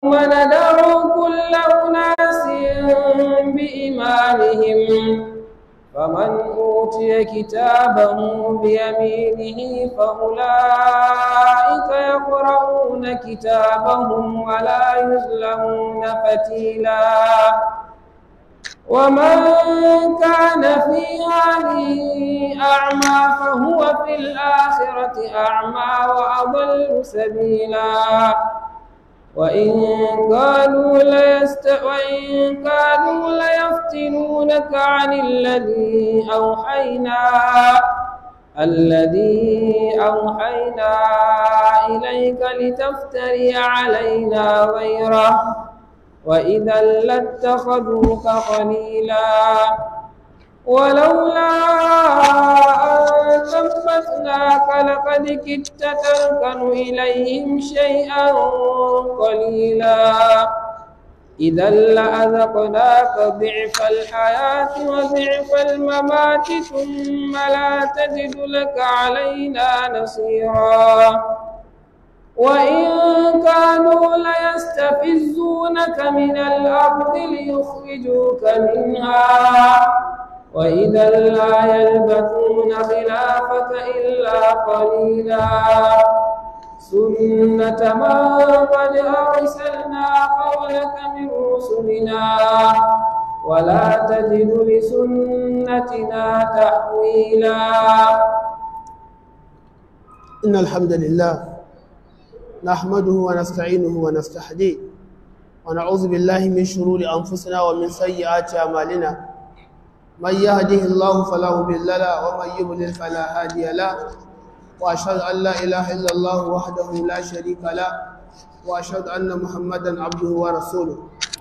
ندعو كل أناس بإمامهم فمن أوتي كتابه بيمينه فأولئك يقرؤون كتابهم ولا يظلمون فتيلا ومن كان في هذه أعمى فهو في الآخرة أعمى وأضل سبيلا وإن كانوا ليست وإن كانوا ليفتنونك عن الذي أوحينا الذي أوحينا إليك لتفتري علينا غيره وإذا لاتخذوك خليلا ولولا أن ثبتناك لقد كدت تركن إليهم شيئا قليلا إذا لأذقناك ضعف الحياة وضعف الممات ثم لا تجد لك علينا نصيرا وإن كانوا ليستفزونك من الأرض ليخرجوك منها وإذا لا يلبثون خلافك إلا قليلا سنة من قد أرسلنا قبلك من رسلنا ولا تجد لسنتنا تحويلا إن الحمد لله نحمده ونستعينه ونستهديه ونعوذ بالله من شرور أنفسنا ومن سيئات أعمالنا من يهده الله فلا مضل له ومن يضلل فلا هادي له وأشهد أن لا إله إلا الله وحده لا شريك له وأشهد أن محمدا عبده ورسوله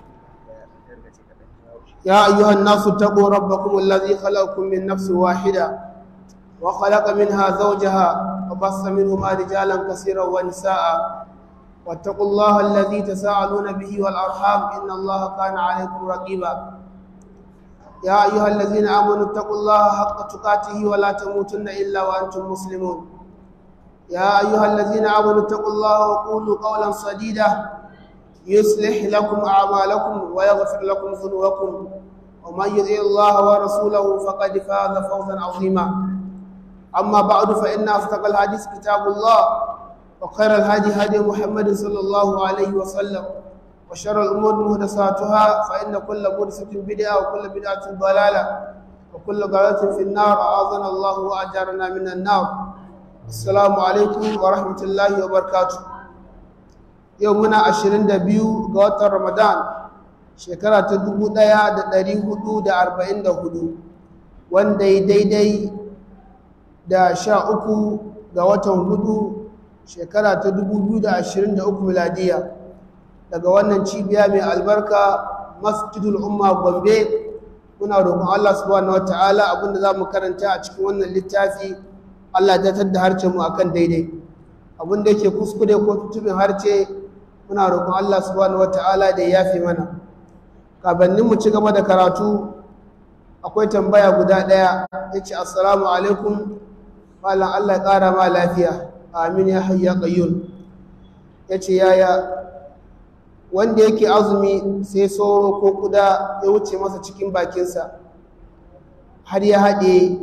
يا أيها الناس اتقوا ربكم الذي خلقكم من نفس واحدة وخلق منها زوجها وبث منهما رجالا كثيرا ونساء واتقوا الله الذي تساءلون به والأرحام إن الله كان عليكم رقيبا يا أيها الذين آمنوا اتقوا الله حق تقاته ولا تموتن إلا وأنتم مسلمون يا أيها الذين آمنوا اتقوا الله وقولوا قولا سديدا يصلح لكم أعمالكم ويغفر لكم ذنوبكم ومن يطع الله ورسوله فقد فاز فوزا عظيما أما بعد فإن أصدق الحديث كتاب الله وخير الهدي هدي محمد صلى الله عليه وسلم وشر الأمور محدثاتها فإن كل محدثة بدعة وكل بدعة ضلالة وكل ضلالة في النار أعاذنا الله وأجارنا من النار السلام عليكم ورحمة الله وبركاته يومنا عشرين دبيو قوات رمضان شكرا تدبو ديا دري هدو دا أربعين دا هدو وان دي دي دي da sha uku ga watan hudu shekara ta dubu biyu da ashirin da uku miladiya daga wannan cibiya mai albarka masjidul umma gombe muna roƙon allah subhanahu wa ta'ala abinda za mu karanta a cikin wannan littafi allah ya da harce mu akan daidai abinda yake kuskure ko tutubin harce muna roƙon allah subhanahu wa ta'ala da ya yafe mana kabannin mu ci gaba da karatu akwai tambaya guda ɗaya ya ce assalamu alaikum malam Allah ya ƙara ma lafiya amin ya hayya qayyum ya ce yaya wanda yake azumi sai sauro ko kuda ya wuce masa cikin bakinsa har ya haɗe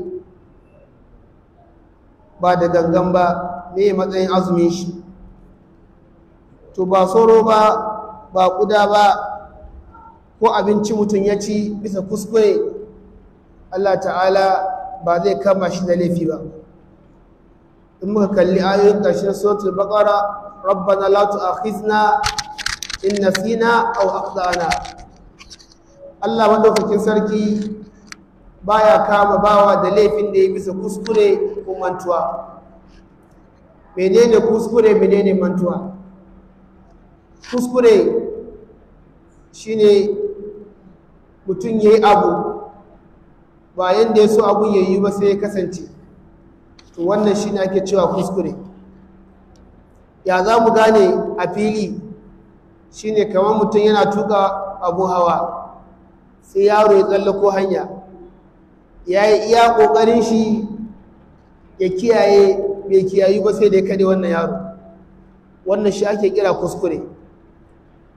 ba da gangan ba me matsayin azumin shi to ba sauro ba ba kuda ba ko abinci mutum ya ci bisa kuskure Allah ta'ala ba zai kama shi da laifi ba in muka kalli ayoyin ƙarshen suratul baqara rabbana la tu'akhizna in nasina aw akhtana Allah madaukakin sarki baya kama bawa da laifin da ya bisa kuskure ko mantuwa menene kuskure menene mantuwa kuskure shine mutum yayi abu ba yanda ya so abun yayi ba sai ya kasance to wannan shi ne ake cewa kuskure ya za mu gane a fili shi ne kamar mutum yana tuka abu hawa sai yaro ya tsallako hanya ya yi iya ƙoƙarin shi ya kiyaye bai kiyayi ba sai da ya kade wannan yaro wannan shi ake kira kuskure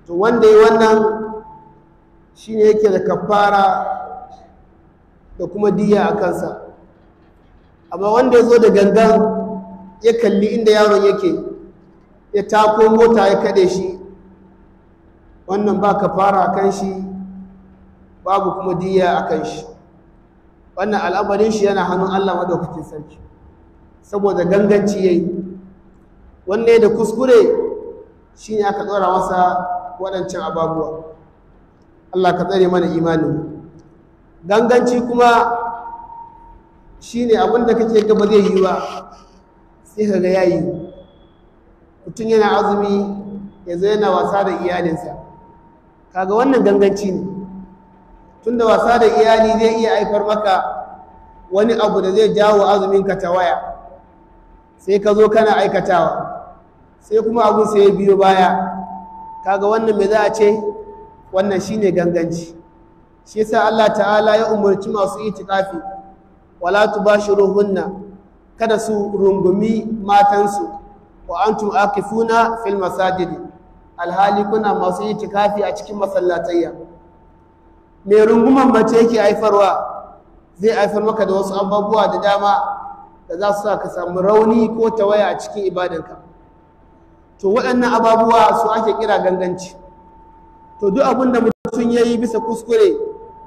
to wanda yi wannan shi ne yake da kafara da kuma diya a kansa amma wanda ya zo da gangan ya kalli inda yaron yake ya tako mota ya kaɗe shi wannan ba kafara a kan shi babu kuma diya a kan shi wannan al'amarin shi yana hannun allah madaukakin sarki saboda ganganci ya yi wanda ya da kuskure shi ne aka tsora masa waɗancan ababuwa Allah ka tsare mana imanin ganganci kuma shi ne abinda kake gaba zai yi ba sai ka ga ya yi mutum yana azumi yanzu yana wasa da iyalinsa kaga wannan ganganci ne tunda wasa da iyali zai iya haifar maka wani abu da zai jawo azuminka ta waya sai ka zo kana aikatawa sai kuma abun sai ya biyo baya kaga wannan me za a ce wannan shine ganganci shi yasa Allah ta'ala ya umarci masu itikafi wala tubashiruhunna kada su rungumi matansu wa antum akifuna fil masajid alhali kuna masu itikafi a cikin masallatayya me runguman mace yake haifarwa zai haifar maka da wasu abubuwa da dama da za su sa ka samu rauni ko tawaya a cikin ibadanka to waɗannan ababuwa su ake kira ganganci to duk abin da mutum ya yi bisa kuskure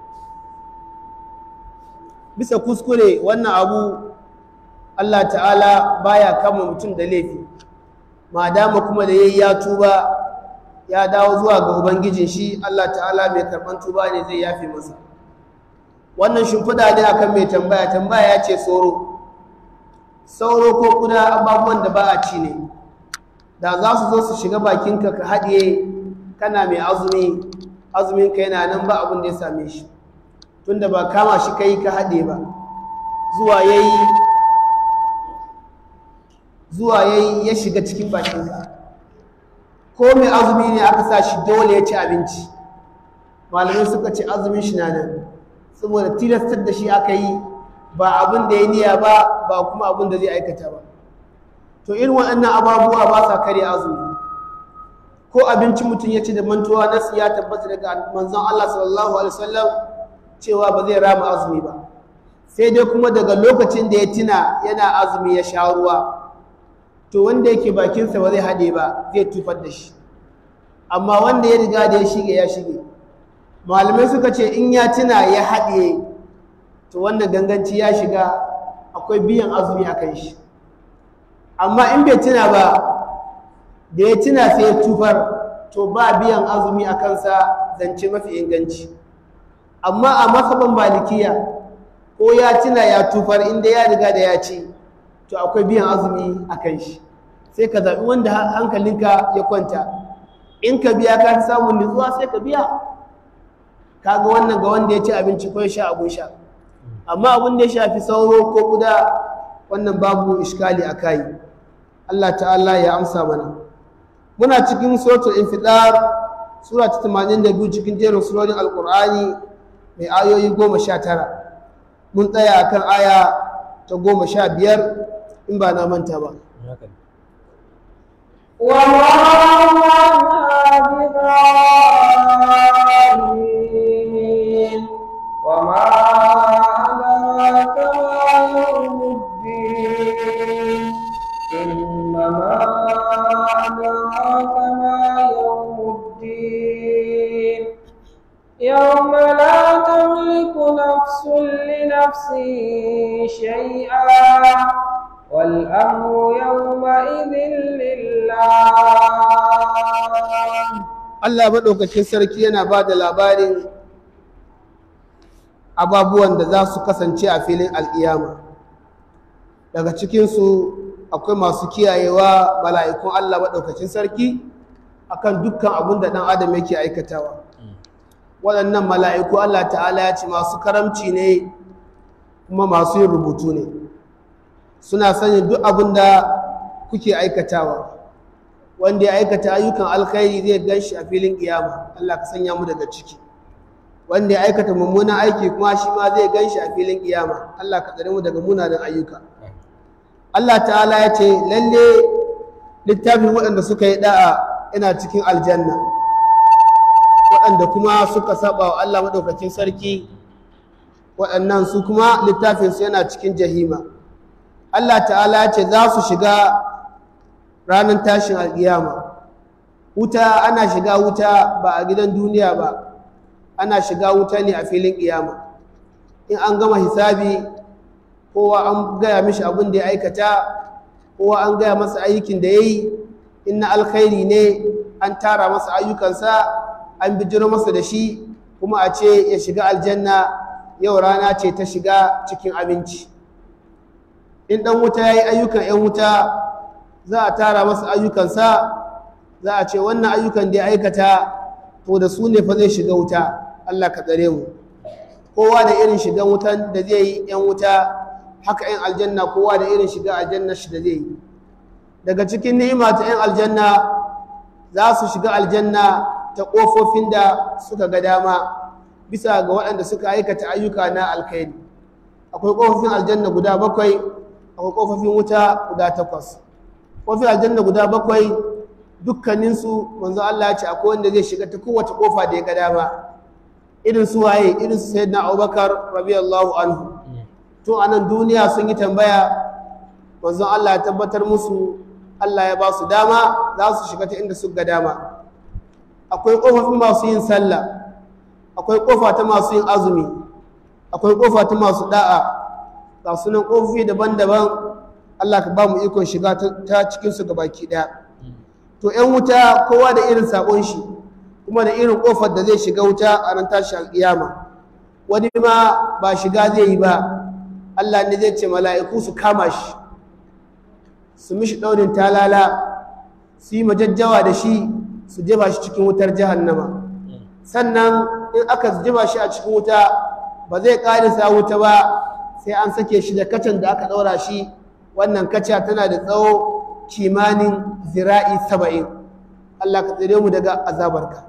bisa kuskure wannan abu Allah ta'ala baya kama mutum da laifi madama kuma da yayi ya tuba ya dawo zuwa ga ubangijin shi Allah ta'ala mai karban tuba ne zai yafe masa wannan shimfiɗa ne akan mai tambaya tambaya ya ce sauro sauro ko kuda ababuwan da ba a ci ne da za su zo su shiga bakinka ka haɗiye kana mai azumi azuminka yana nan ba abin da ya same shi tunda ba kama shi kai ka haɗe ba zuwa ya yi zuwa ya yi ya shiga cikin bakinka ko mai azumi ne aka sa shi dole ya ci abinci malamai suka ce azumin shi na nan saboda tilastar da shi aka yi ba abin da ya niya ba ba kuma abin da zai aikata ba to irin waɗannan ababuwa ba sa kare azumi ko abinci mutum ya ci da mantuwa nasu ya tabbata daga manzon Allah sallallahu alaihi wasallam cewa ba zai rama azumi ba sai dai kuma daga lokacin da ya tuna yana azumi ya sha ruwa to wanda yake bakinsa ba zai haɗe ba zai tufar da shi amma wanda ya riga da ya shige ya shige malamai suka ce in ya tuna ya haɗe to wannan ganganci ya shiga akwai biyan azumi a kan shi amma in bai tuna ba da ya tuna sai ya tufar to ba biyan azumi a kansa zance mafi inganci amma a masaban malikiya ko ya tuna ya tufar inda ya riga da ya ci to akwai biyan azumi a kan shi sai ka zaɓi wanda hankalinka ya kwanta in ka biya ka samun nutsuwa sai ka biya kaga wannan ga wanda ya ci abinci ko ya sha abun sha amma abin da ya shafi sauro ko guda wannan babu iskali a kayi Allah ta'ala ya amsa mana muna cikin suratul infidar sura ta 82 cikin jerin surorin alqur'ani mai ayoyi 19 mun tsaya akan aya ta 15 in ba na manta ba وما بضالين وما أدراك ما يوم الدين إنما أدراك ما يوم الدين يوم لا تملك نفس لنفس شيئا والأمر يومئذ لله Allah maɗaukakin sarki yana ba da labarin ababuwan da za su kasance a filin al'iyama daga cikinsu akwai masu kiyayewa mala'ikun Allah maɗaukakin sarki akan dukkan abin da ɗan adam yake aikatawa waɗannan mala'iku Allah ta'ala ya ce masu karamci ne kuma masu yin rubutu ne suna sanin duk abin da kuke aikatawa wanda ya aikata ayyukan alkhairi zai gan shi a filin kiyama Allah ka sanya mu daga ciki wanda ya aikata mummunan aiki kuma shi ma zai gan shi a filin kiyama Allah ka tsare mu daga munanan ayyuka Allah ta'ala ya ce lalle littafin waɗanda suka yi da'a ina cikin aljanna waɗanda kuma suka saba wa Allah maɗaukakin sarki waɗannan su kuma littafinsu yana cikin jahima Allah ta'ala ce za su shiga ranar tashin alƙiyama wuta ana shiga wuta ba a gidan duniya ba ana shiga wuta ne a filin ƙiyama in an gama hisabi kowa an gaya mishi abin da ya aikata kowa an gaya masa aikin da ya yi in na alkhairi ne an tara masa ayyukansa an bijiro masa da shi kuma a ce ya shiga aljanna yau rana ce ta shiga cikin aminci in ɗan wuta ya yi ayyukan 'yan wuta za a tara masa ayyukansa za a ce wannan ayyukan da ya aikata to da su ne fa zai shiga wuta Allah ka tsare mu kowa da irin shigan wutan da zai yi 'yan wuta haka 'yan aljanna kowa da irin shiga aljanna shi da zai yi daga cikin ni'ima ta 'yan aljanna za su shiga aljanna ta ƙofofin da suka ga dama bisa ga waɗanda suka aikata ayyuka na alkhairi akwai ƙofofin aljanna guda bakwai akwai ƙofofin wuta guda takwas ƙofofin aljanna guda bakwai dukkaninsu manzo Allah ya ce akwai wanda zai shiga ta kowace ƙofa da ya ga dama irin su waye irin su sayyidina Abubakar radiyallahu anhu to a nan duniya sun yi tambaya manzo Allah ya tabbatar musu Allah ya ba su dama za su shiga ta inda suka ga dama akwai ƙofofin masu yin sallah akwai ƙofa ta masu yin azumi akwai ƙofa ta masu da'a ga sunan ƙofofi daban-daban Allah ka ba mu ikon shiga ta cikinsu ga baki ɗaya to 'yan wuta kowa da irin saƙon shi kuma da irin ƙofar da zai shiga wuta a ran tashi alƙiyama wani ma ba shiga zai yi ba Allah ne zai ce mala'iku su kama shi su mishi ɗaurin talala su yi majajjawa da shi su jefa shi cikin wutar jahannama sannan in aka jefa shi a cikin wuta ba zai ƙarisa wuta ba sai an sake shi da kacan da aka ɗaura shi wannan kaca tana da tsawo kimanin zira'i saba'in Allah ka tsire mu daga azabarka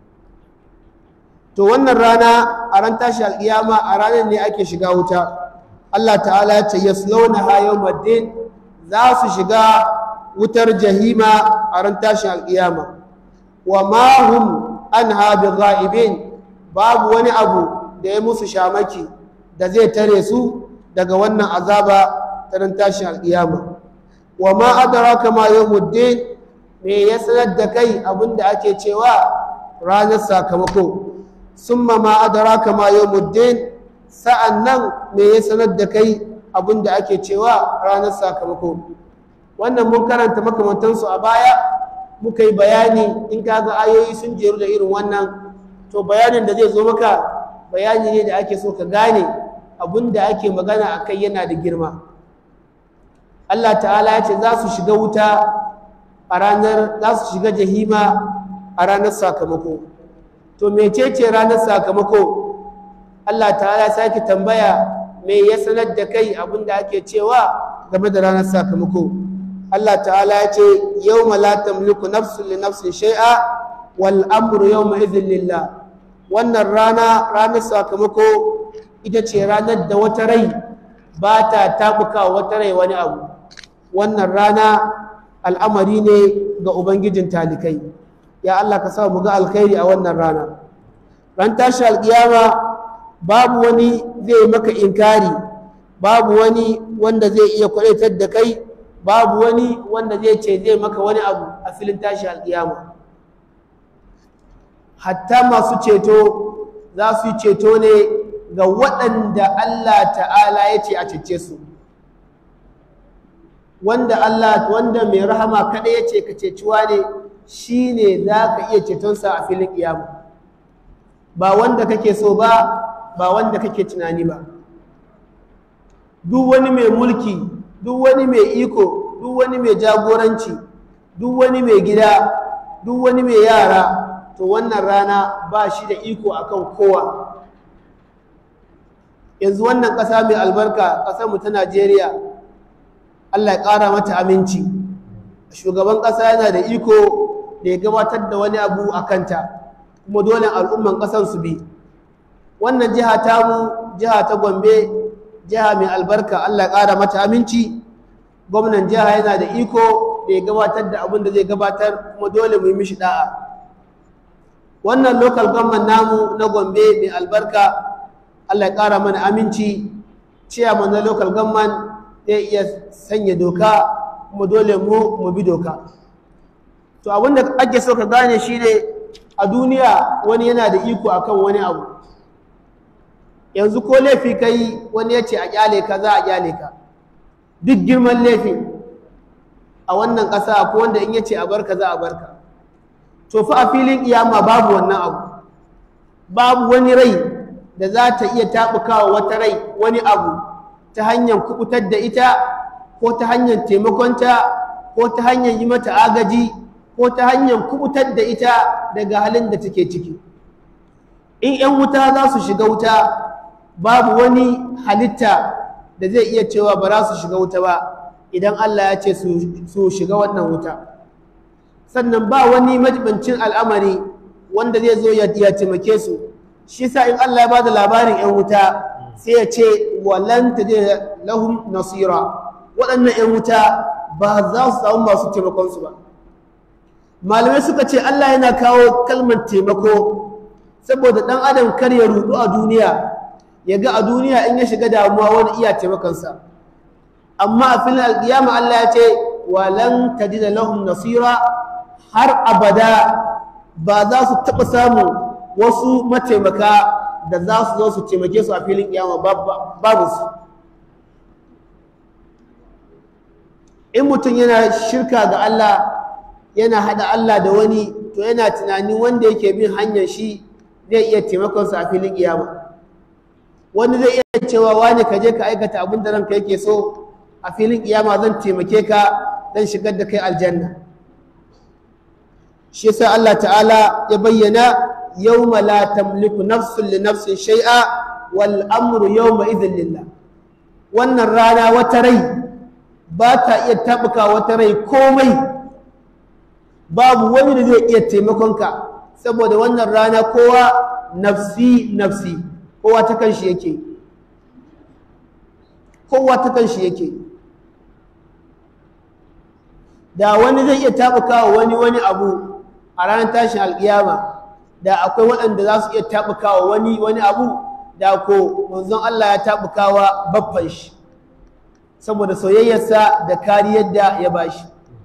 to wannan rana a ran tashi alƙiyama a ranar ne ake shiga wuta Allah ta'ala ya ce yaslawna ha yawmaddin za su shiga wutar jahima a ran tashin alƙiyama wa ma hum anha bigha'ibin babu wani abu da ya musu shamaki da zai tare su daga wannan azaba ta ran tashin alƙiyama wa ma adraka ma yawmuddin me ya sanar da kai abinda ake cewa ranar sakamako summa ma adraka ma yawmuddin sa'annan me ya sanar da kai abinda ake cewa ranar sakamako wannan mun karanta makamantansu a baya muka yi bayani in kaga ayoyi sun jeru da irin wannan to bayanin da zai zo maka bayani ne da ake so ka gane abinda ake magana a kai yana da girma Allah ta'ala ya ce za su shiga wuta a ranar za su shiga jahima a ranar sakamako to mecece ranar sakamako Allah ta'ala ya sake tambaya me ya sanar da kai abinda ake cewa game da ranar sakamako Allah ta'ala ya ce yawma la tamliku nafsun li nafsin shay'a wal amru yawma idhin lillah wannan rana ranar sakamako ita ce ranar da wata rai ba ta tabuka wata rai wani abu wannan rana al'amari ne ga ubangijin talikai ya Allah ka sa mu ga alkhairi a wannan rana ran tashi alkiyama babu wani zai maka inkari babu wani wanda zai iya kwadatar da kai babu wani wanda zai ce zai maka wani abu a filin tashi alkiyama hatta masu ceto za su yi ceto ne ga waɗanda Allah ta'ala ya ce a cece su wanda Allah wanda mai rahama kada ya ce ka ceciwa ne shi ne za ka iya cetonsa a filin ƙiyama ba wanda kake so ba ba wanda kake tunani ba duk wani mai mulki duk wani mai iko duk wani mai jagoranci duk wani mai gida duk wani mai yara to wannan rana ba shi da iko akan kowa yanzu wannan ƙasa mai albarka ƙasarmu ta najeriya allah ya ƙara mata aminci shugaban ƙasa yana da iko da ya gabatar da wani abu a kanta kuma dole al'umman ƙasar su bi wannan jiha tamu jiha ta gombe jiha mai albarka allah ya ƙara mata aminci gwamnan jiha yana da iko da ya gabatar da abin da zai gabatar kuma dole mu yi mishi da'a wannan local government namu na gombe mai albarka allah ya ƙara mana aminci ciyaman na local government zai iya sanya doka kuma dole mu mu bi doka to abinda ake so ka gane shi ne a duniya wani yana da iko akan wani abu yanzu ko laifi ka yi wani ya ce a kyale ka za a kyale ka duk girman laifin a wannan ƙasa ko wanda in ya ce a barka za a barka to fa a filin iyama babu wannan abu babu wani rai da za ta iya taɓukawa wata rai wani abu ta hanyar kubutar da ita ko ta hanyar taimakonta ko ta hanyar yi mata agaji ko ta hanyar kubutar da ita daga halin da take ciki in 'yan wuta za su shiga wuta babu wani halitta da zai iya cewa ba za su shiga wuta ba idan Allah ya ce su shiga wannan wuta sannan ba wani majibancin al'amari wanda zai zo ya taimake su shi sa in Allah ya ba da labarin 'yan wuta sai ya ce walan ta lahum nasira waɗannan 'yan wuta ba za su samu masu taimakonsu ba malamai suka ce Allah yana kawo kalmar taimako saboda ɗan adam kar ya rudu a duniya ya ga a duniya in ya shiga damuwa wani iya taimakonsa amma a filin alƙiyama Allah ya ce walan tajida lahum nasira har abada ba za su taɓa samun wasu mataimaka da za su zo su taimake su a filin ƙiyama babu su in mutum yana shirka ga Allah yana haɗa Allah da wani to yana tunanin wanda yake bin hanyar shi zai iya taimakonsa a filin ƙiyama wani zai iya cewa wani ka je ka aikata abin da ranka yake so a filin kiyama zan taimake ka zan shigar da kai aljanna shi yasa Allah ta'ala ya bayyana yawma la tamliku nafsun li nafsin shay'a wal amru yawma idhin lillah wannan rana wata rai ba ta iya tabuka wata rai komai babu wani da zai iya taimakon ka saboda wannan rana kowa nafsi nafsi kowa ta kan shi yake kowa ta kan shi yake da wani zai iya taɓukawa wani wani abu a ranar tashin alƙiyama da akwai waɗanda za su iya taɓukawa wani wani abu da ko manzon Allah ya taɓukawa baffan shi saboda soyayyarsa da kariyar da ya bashi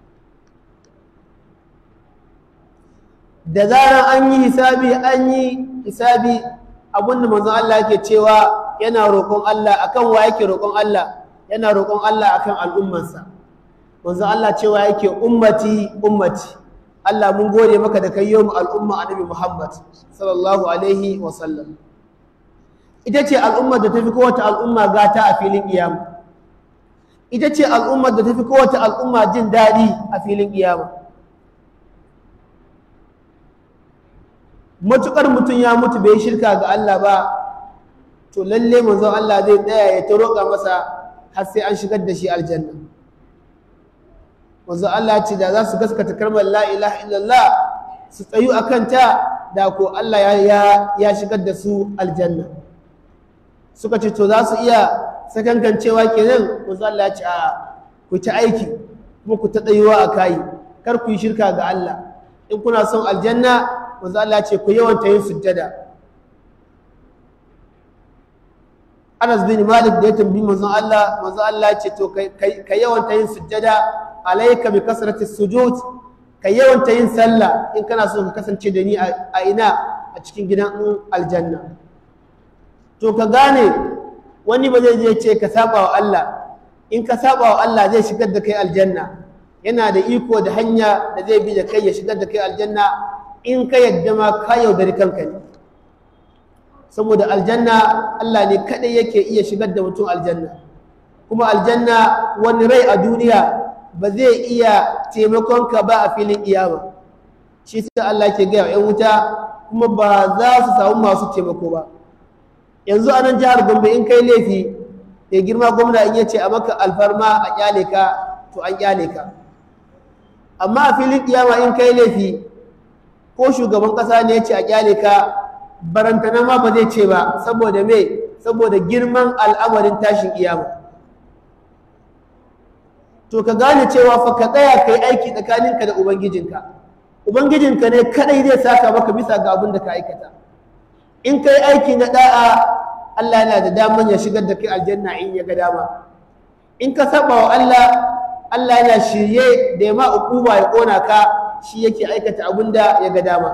da zarar an yi hisabi an yi hisabi abinda manzon Allah yake cewa yana roƙon Allah akan wa yake roƙon Allah yana roƙon Allah akan al'ummarsa manzon Allah cewa yake ummati ummati Allah mun gode maka da kai yau al'umma annabi Muhammad sallallahu alaihi wa sallam ita ce al'ummar da tafi kowace al'umma gata a filin kiyama ita ce al'ummar da tafi kowace al'umma jin daɗi a filin kiyama matukar mutum ya mutu bai shirka ga Allah ba to lalle manzon Allah zai tsaya ya ta roƙa masa har sai an shigar da shi aljanna manzon Allah ce da za su gaskata kalmar la ilaha illallah su tsayu akan ta da ko Allah ya ya shigar da su aljanna suka ce to za su iya sakankancewa kenan manzon Allah ya ce a ku ta aiki kuma ku ta tsayuwa a kai kar ku yi shirka ga Allah in kuna son aljanna manzo Allah ce ku yawanta yin sujjada Anas bin Malik da ya tambayi manzo Allah manzo Allah ce to kai yawanta yin sujjada alayka bi kasrati sujud kai yawanta yin sallah in kana so ka kasance da ni a ina a cikin gidan aljanna to ka gane wani ba zai je ce ka saba wa Allah in ka saba wa Allah zai shigar da kai aljanna yana da iko da hanya da zai bi da kai ya shigar da kai aljanna in ka yadda ma ka yaudari kanka ne saboda aljanna Allah ne kadai yake iya shigar da mutum aljanna kuma aljanna wani rai a duniya ba zai iya taimakon ka ba a filin iyama shi sai Allah ke gaya yan wuta kuma ba za su samu masu taimako ba yanzu a nan jihar Gombe in kai laifi ya girma gwamna in yace a maka alfarma a kyale ka to an kyale ka amma a filin kiyama in kai laifi ko shugaban kasa ne ya ce a kyale ka barantana ma ba zai ce ba saboda me saboda girman al'amarin tashin kiyama to ka gane cewa fa ka tsaya kai aiki tsakaninka da ubangijinka ubangijinka ne kadai zai saka maka bisa ga abin da ka aikata in kai aiki na da'a Allah yana da daman ya shigar da kai aljanna in ya ga dama in ka saba wa Allah Allah yana shirye da ya ma ukuba ya kona ka shi yake aikata abin da ya ga dama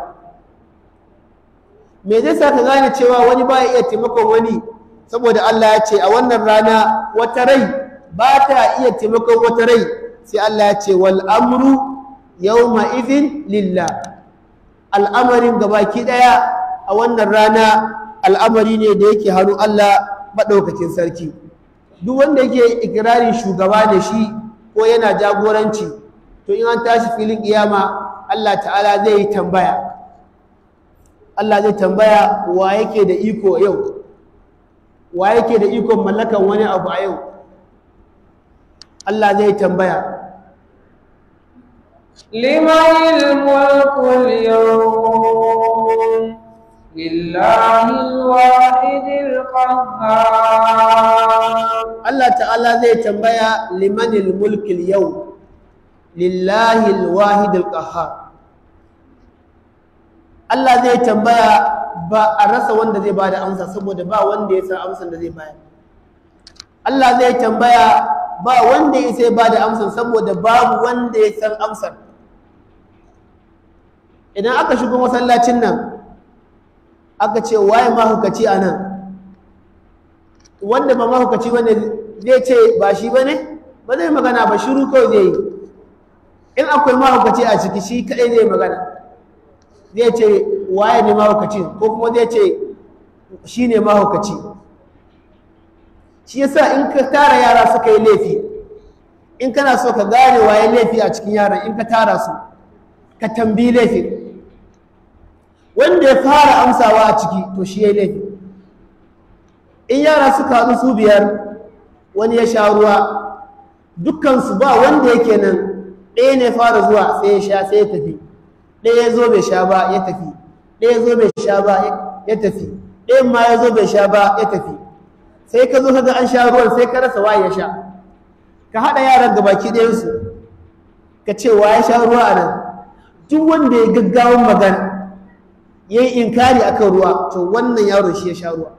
me zai sa ka gane cewa wani ba iya taimakon wani saboda Allah ya ce a wannan rana wata rai ba ta iya taimakon wata rai sai Allah ya ce wal amru yawma idhin lillah al'amarin gabaki daya a wannan rana al'amari ne da yake hannu Allah madaukakin sarki duk wanda yake ikirarin shugaba ne shi ko yana jagoranci to in an tashi filin kiyama Allah ta'ala zai yi tambaya Allah zai tambaya wa yake da iko yau wa yake da ikon mallakan wani abu a yau Allah zai tambaya لمن الملك اليوم لله الواحد القهار Allah ta'ala zai tambaya limanil mulkil yau lillahi alwahidil qahhar Allah zai tambaya ba a rasa wanda zai bada amsa saboda ba wanda ya san amsan da zai bayar Allah zai tambaya ba wanda ya sai bada amsan saboda babu wanda ya san amsar idan aka shigo masallacin nan aka ce waye mahukaci a nan wanda ba mahukaci wanda zai ce ba shi ba ne ba zai magana ba shiru kawai zai yi in akwai mahukaci a ciki shi kaɗai zai magana zai ce waye ne mahaukacin ko kuma zai ce shi ne mahaukaci shi yasa in ka tara yara suka yi laifi in kana so ka gane waye laifi a cikin yaran in ka tara su ka tambi laifin wanda ya fara amsawa a ciki to shi ya yi laifi in yara suka haɗu su biyar wani ya sha ruwa dukkansu ba wanda yake nan ɗaya ne fara zuwa sai ya sha sai ya tafi ɗaya ya zo bai sha ba ya tafi ɗaya ya zo bai sha ba ya tafi ɗayan ma ya zo bai sha ba ya tafi sai ka zo kaga an sha ruwan sai ka rasa waye ya sha ka haɗa yaran gabaki ɗayansu ka ce wa ya sha ruwa a nan duk wanda ya gaggawan magana ya yi inkari akan ruwa to wannan yaron shi ya sha ruwa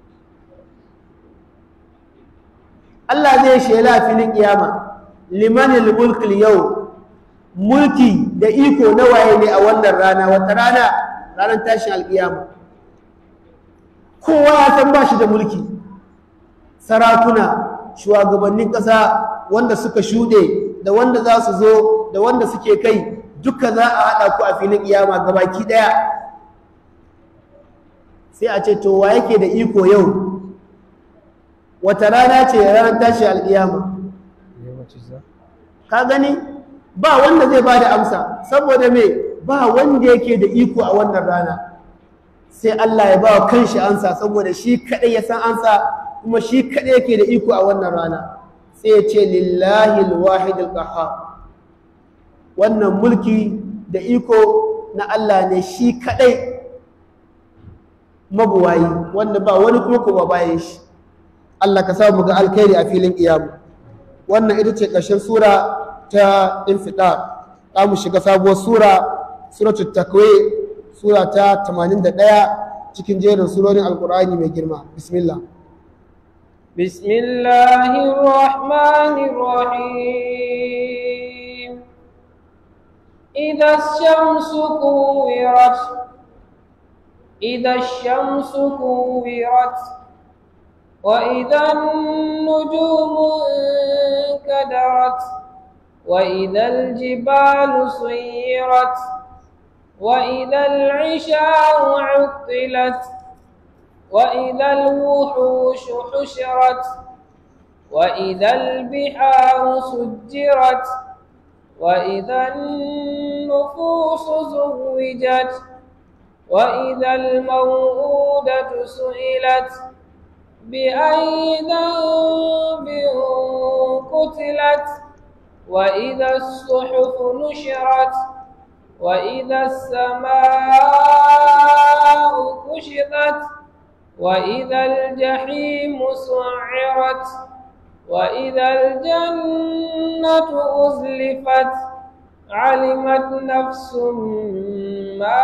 Allah zai shela a filin kiyama limanil mulkil yau mulki da iko na waye ne a wannan rana wata rana ranar tashin alkiyama kowa ya san ba shi da mulki sarakuna shugabannin ƙasa wanda suka shuɗe da wanda za su zo da wanda suke kai duka za a haɗa ku a filin kiyama gabaki ɗaya sai a ce to wa yake da iko yau wata rana ce ranar tashi alƙiyama ka gani ba wanda zai ba da amsa saboda me ba wanda yake da iko a wannan rana sai Allah ya ba wa kanshi ansa saboda shi kaɗai ya san ansa kuma shi kaɗai yake da iko a wannan rana sai ya ce lillahi alwahid alqahhar wannan mulki da iko na Allah ne shi kaɗai mabuwayi wanda ba wani kuma kuma bayan shi Allah ka samu ga alkhairi a filin iyamu wannan ita ce ƙarshen sura ta infidar za mu shiga sabuwar sura suratul takwir sura ta 81 cikin jerin surorin alkur'ani mai girma bismillah بسم الله الرحمن الرحيم إذا الشمس كورت إذا الشمس كورت وإذا النجوم انكدرت وإذا الجبال سيرت وإذا العشار عطلت وإذا الوحوش حشرت وإذا البحار سجرت وإذا النفوس زوجت وإذا الموءودة سئلت بأي ذنب قتلت وإذا الصحف نشرت وإذا السماء كشطت وإذا الجحيم سعرت وإذا الجنة أزلفت علمت نفس ما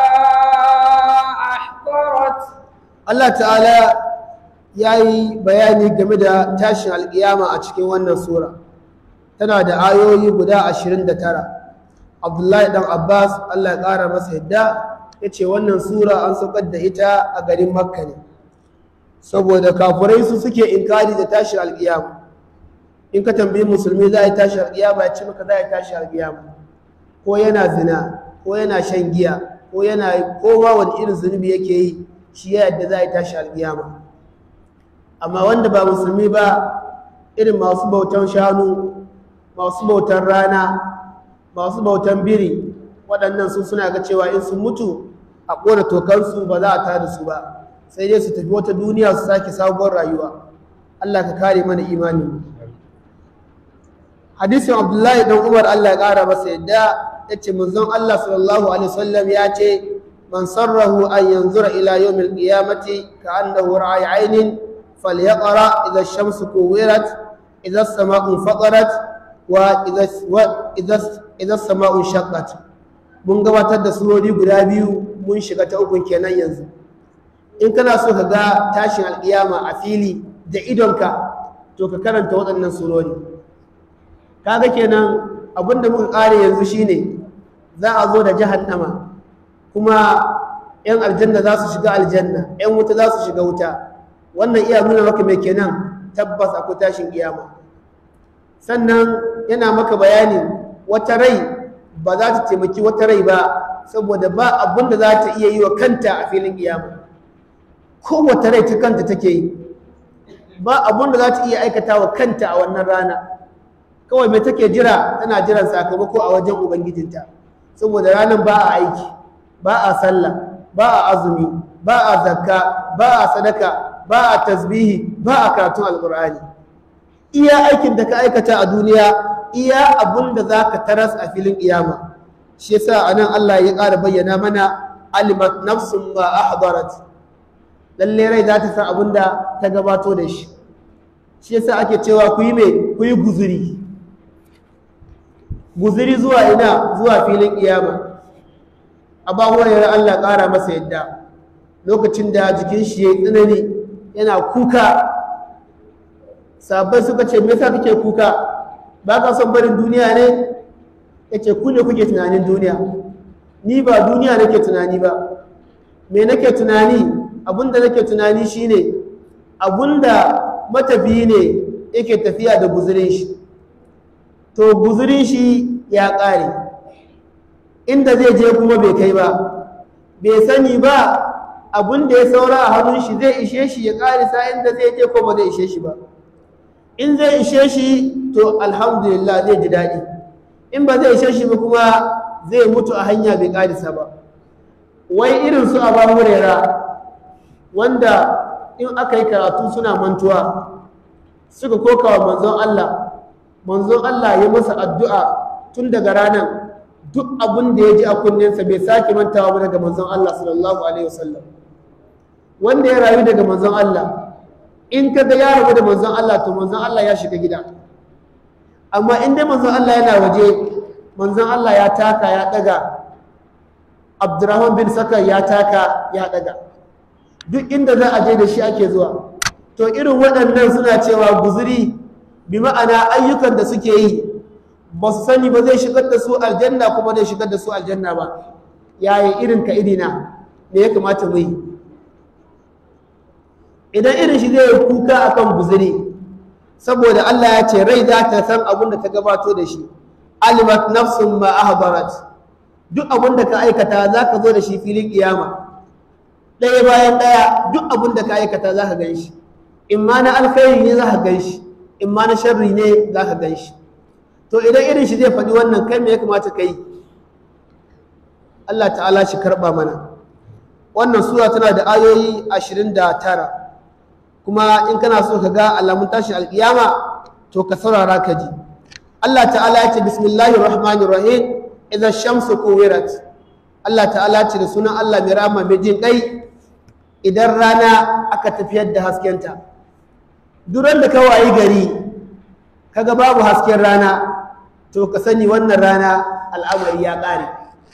أحضرت Allah ta'ala ya yi bayani game da tashin alƙiyama a cikin wannan sura tana da ayoyi guda 29 abdullahi dan abbas Allah ya ƙara masa yadda ya ce wannan sura an saukar da ita a garin makka ne saboda kafurai su suke inkari da tashin alƙiyama in ka tambayi musulmi za a yi tashin alƙiyama ya ce maka za a yi tashin alƙiyama ko yana zina ko yana shan giya ko yana ko ma wani irin zunubi yake yi shi ya yadda za a yi tashi alƙiyama amma wanda ba musulmi ba irin masu bautan shanu masu bautan rana masu bautan biri waɗannan su suna ga cewa in sun mutu a ƙona tokansu ba za a tada su ba sai dai su tafi wata duniya su sake sabuwar rayuwa Allah ka kare mana imani hadisin abdullahi dan umar Allah ya ƙara masa yadda ya ce manzon Allah sallallahu alaihi wasallam ya ce من سره أن ينظر إلى يوم القيامة كأنه رأي عين فليقرأ إذا الشمس كورت إذا السماء انفطرت وإذا وإذا إذا السماء انشقت mun gabatar da surori guda biyu mun shiga ta ukun kenan yanzu in kana so ka ga tashin alƙiyama a fili da idonka to ka karanta waɗannan surori kaga kenan abinda muka ƙare yanzu shine za a zo da jahannama kuma 'yan aljanna za su shiga aljanna 'yan wuta za su shiga wuta wannan iya nuna maka mai kenan tabbas akwai tashin kiyama sannan yana maka bayani wata rai ba za ta taimaki wata rai ba saboda ba abin da za ta iya yi wa kanta a filin kiyama kowace rai ta kanta take yi ba abin da za ta iya aikata wa kanta a wannan rana kawai mai take jira tana jiran sakamako a wajen ubangijinta saboda ranar ba a aiki ba a sallah ba a azumi ba a zakka ba a sadaka ba a tasbihi ba a karatun alkur'ani iya aikin da ka aikata a duniya iya abun da za ka taras a filin iyama shi yasa a nan Allah ya ƙara bayyana mana alimat nafsun ma ahdarat lalle rai za ta san abun da ta gabato da shi shi yasa ake cewa ku yi mai ku yi guzuri guzuri zuwa ina zuwa filin iyama Aba Hurairah Allah ƙara masa yadda lokacin da jikin shi ya tsanani yana kuka sabai suka ce me yasa kake kuka ba ka son barin duniya ne yace ku ne kuke tunanin duniya ni ba duniya nake tunani ba me nake tunani abinda nake tunani shine abinda matafiyi ne yake tafiya da guzurin shi to guzurin shi ya ƙare inda zai je kuma bai kai ba bai sani ba abin da ya saura a hannun shi zai ishe shi ya karisa inda zai je ko ba zai ishe shi ba in zai ishe shi to alhamdulillah zai ji daɗi in ba zai ishe shi ba kuma zai mutu a hanya bai karisa ba wai irin su abu hurera wanda in aka yi karatu suna mantuwa suka koka wa manzon Allah manzon Allah ya masa addu'a tun daga ranar duk abin da ya ji a kunninsa bai sake mantawa ba daga manzon Allah sallallahu alaihi wasallam wanda ya rayu daga manzon Allah in ka ga ya rabu da manzon Allah to manzon Allah ya shiga gida amma in dai manzon Allah yana waje manzon Allah ya taka ya daga Abdurrahman bin Sakar ya taka ya daga duk inda za a je da shi ake zuwa to irin waɗannan suna cewa guzuri bi ma'ana ayyukan da suke yi ba su sani ba zai shigar da su aljanna kuma zai shigar da su aljanna ba yaya irin ka irina me ya kamata mu yi idan irin shi zai kuka akan guzuri saboda Allah ya ce rai za ta san abin da ta gabato da shi alimat nafsun ma ahbarat duk abin da ka aikata za ka zo da shi filin kiyama ɗaya bayan ɗaya duk abin da ka aikata za ka gan shi in ma na alkhairi ne za ka gan shi in ma na sharri ne za ka gan shi to idan irin shi zai faɗi wannan kai me ya kamata ka yi Allah ta'ala shi karɓa mana wannan sura tana da ayoyi ashirin da tara kuma in kana so ka ga alamun tashin alƙiyama to ka saurara ka ji Allah ta'ala ya ce bismillahir rahmanir rahim idan shamsu kuwirat Allah ta'ala ce da sunan Allah mai rama mai jin kai idan rana aka tafiyar da haskenta duran da ka wayi gari kaga babu hasken rana to ka sani wannan rana al'amari ya ƙare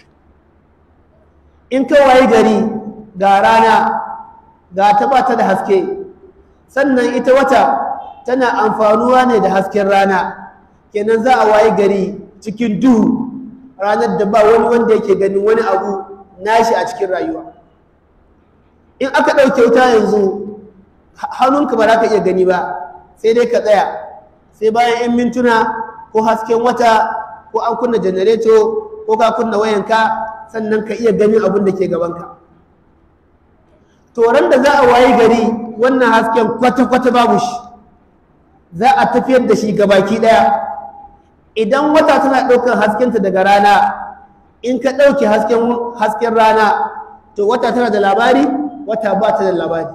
in ka waye gari ga rana ga ta ba ta da haske sannan ita wata tana amfanuwa ne da hasken rana kenan za a waye gari cikin duhu ranar da ba wani wanda yake ganin wani abu nashi a cikin rayuwa in aka ɗauke wuta yanzu hannunka ba za ka iya gani ba sai dai ka tsaya sai bayan 'yan mintuna ko hasken wata ko an kunna janareto ko ka kunna wayanka sannan ka iya ganin abin da ke gabanka toron da za a waye gari wannan hasken kwata-kwata babu shi za a tafiyar da shi gabaki ɗaya idan wata tana ɗaukar haskenta daga rana in ka ɗauke hasken rana to wata tana da labari wata ba ta da labari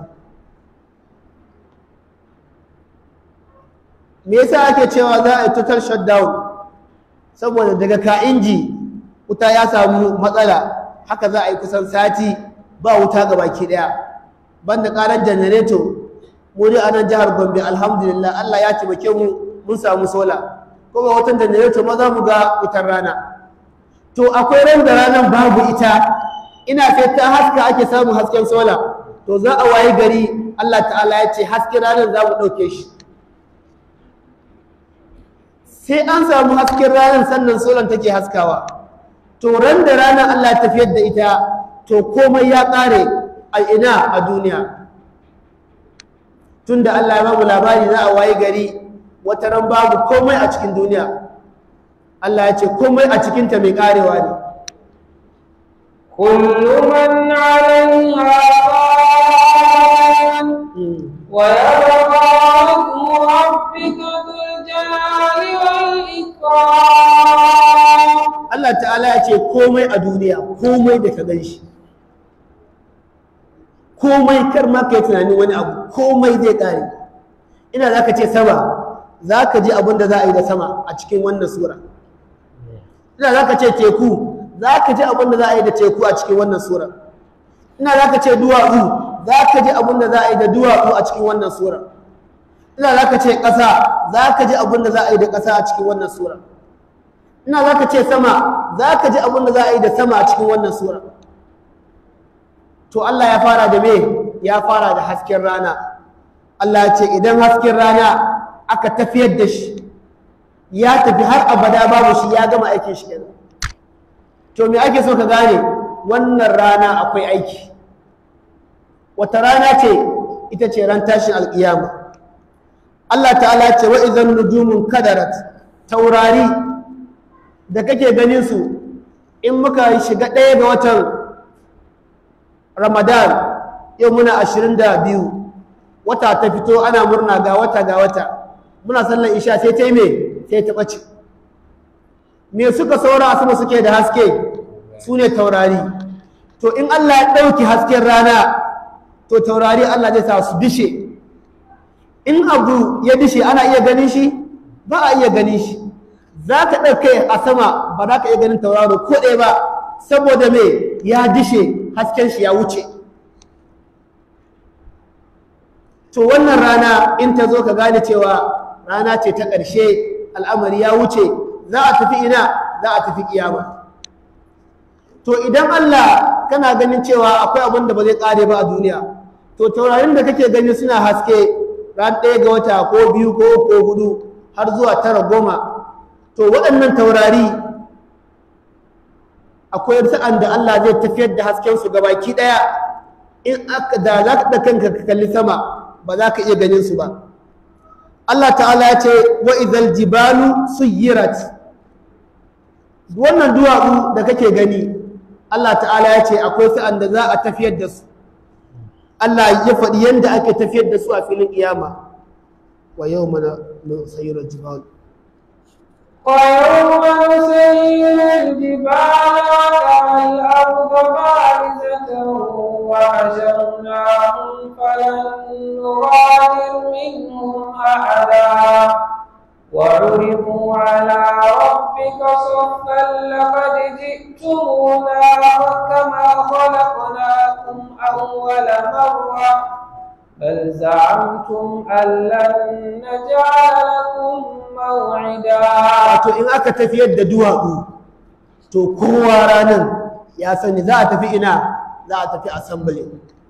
me yasa ake cewa za a yi total shutdown saboda daga ka inji wuta ya samu matsala haka za a yi kusan sati ba wuta ga baki daya banda karar janareto mu dai a nan jihar gombe alhamdulillah allah ya taimake mu mun samu sola kuma watan janareto ma za mu ga wutar rana to akwai ran da ranar babu ita ina sai ta haska ake samun hasken sola to za a wayi gari allah ta'ala ya ce hasken ranar za mu ɗauke shi sai an samu hasken ranar sannan solan take haskawa to ran da ranar Allah ya tafiyar da ita to komai ya ƙare a ina a duniya tunda Allah ya bamu labari za a waye gari wata ran babu komai a cikin duniya Allah ya ce komai a cikinta mai ƙarewa ne كل من عليها فان ويبقى وجه ربك ذو الجلال والإكرام Allah ta'ala ya ce komai a duniya komai da ka gan shi komai kar ma ka yi tunanin wani abu komai zai ƙare ina za ka ce sama za ka ji abin da za a yi da sama a cikin wannan sura ina za ka ce teku za ka ji abin da za a yi da teku a cikin wannan sura ina za ka ce duwatsu za ka ji abin da za a yi da duwatsu a cikin wannan sura ina za ka ce ƙasa za ka ji abin da za a yi da ƙasa a cikin wannan sura ina za ka ce sama za ka ji abin da za a yi da sama a cikin wannan sura to Allah ya fara da me ya fara da hasken rana Allah ya ce idan hasken rana aka tafiyar da shi ya tafi har abada babu shi ya gama aikin shi kenan to me ake so ka gane wannan rana akwai aiki wata rana ce ita ce ran tashin alƙiyama Allah ta'ala ce wa idan nujumun kadarat taurari da kake ganin su in muka shiga ɗaya ga watan ramadan yau muna ashirin da biyu wata ta fito ana murna ga wata ga wata muna sallar isha sai ta yi me sai ta ɓace me suka saura a sama suke da haske su ne taurari to in allah ya ɗauki hasken rana to taurari allah zai sa su dishe in abu ya dishe ana iya ganin shi ba a iya ganin shi za ka ɗauke a sama ba za ka iya ganin tauraro ko ɗaya ba saboda me ya dishe hasken shi ya wuce to wannan rana in ta zo ka gane cewa rana ce ta ƙarshe al'amari ya wuce za a tafi ina za a tafi kiyama to idan Allah kana ganin cewa akwai abin da ba zai ƙare ba a duniya to taurarin da kake gani suna haske ran ɗaya ga wata ko biyu ko ko hudu har zuwa tara goma to waɗannan taurari akwai sa'an da Allah zai tafiyar da haskensu gabaki ɗaya in aka da za ka kanka ka kalli sama ba za ka iya ganin su ba Allah ta'ala ya ce wa idhal jibalu suyirat wannan duwatsu da kake gani Allah ta'ala ya ce akwai sa'an da za a tafiyar da su Allah ya faɗi yadda ake tafiyar da su a filin kiyama wa yau mana sayyirar jibalu ويوم نسير الجبال والأرض بارزة وحشرناهم فلم نغادر منهم أحدا وعرضوا على ربك صفا لقد جئتمونا كما خلقناكم أول مرة بل زعمتم أن لن نجعل لكم موعدا wato in aka tafiyar da duwatsu to kowa ranar ya sani za a tafi ina za a tafi assembly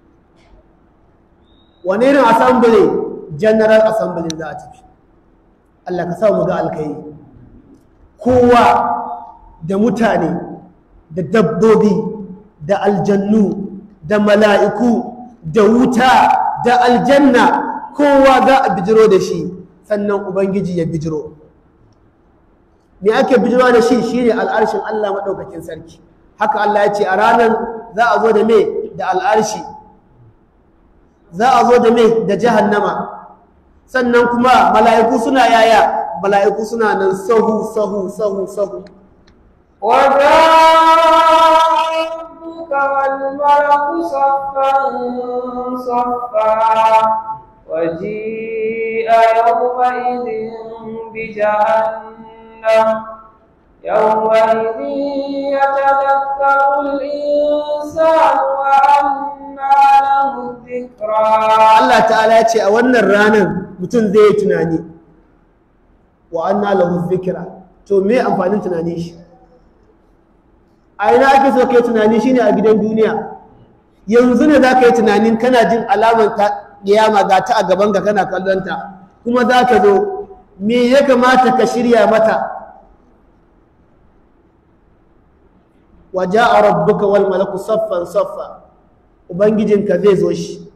wani irin assembly general assembly za a tafi Allah ka sa mu ga alkai kowa da mutane da dabbobi da aljannu da mala'iku da wuta da aljanna kowa za a bijiro da shi sannan ubangiji ya bijiro me ake bijiro da shi shine al'arshin Allah maɗaukakin sarki haka Allah ya ce a ranar za a zo da me da al'arshi za a zo da me da jahannama sannan kuma mala'iku suna yaya mala'iku suna nan sahu sahu sahu sahu وجاء ربك والملك صفا صفا وجيء يومئذ بجهنم يومئذ يتذكر الإنسان وأنى له الذكرى Allah ta'ala ya ce a wannan ranar mutum zai yi tunani wa anna lahu dhikra to me amfanin tunani shi a ina ake so kai tunani shine a gidan duniya yanzu ne za ka yi tunanin kana jin alamar ta kiyama ga ta a gaban ka kana kallon ta kuma za ka zo me ya kamata ka shirya mata wa ja'a rabbuka wal malaku saffan saffa ubangijinka zai zo shi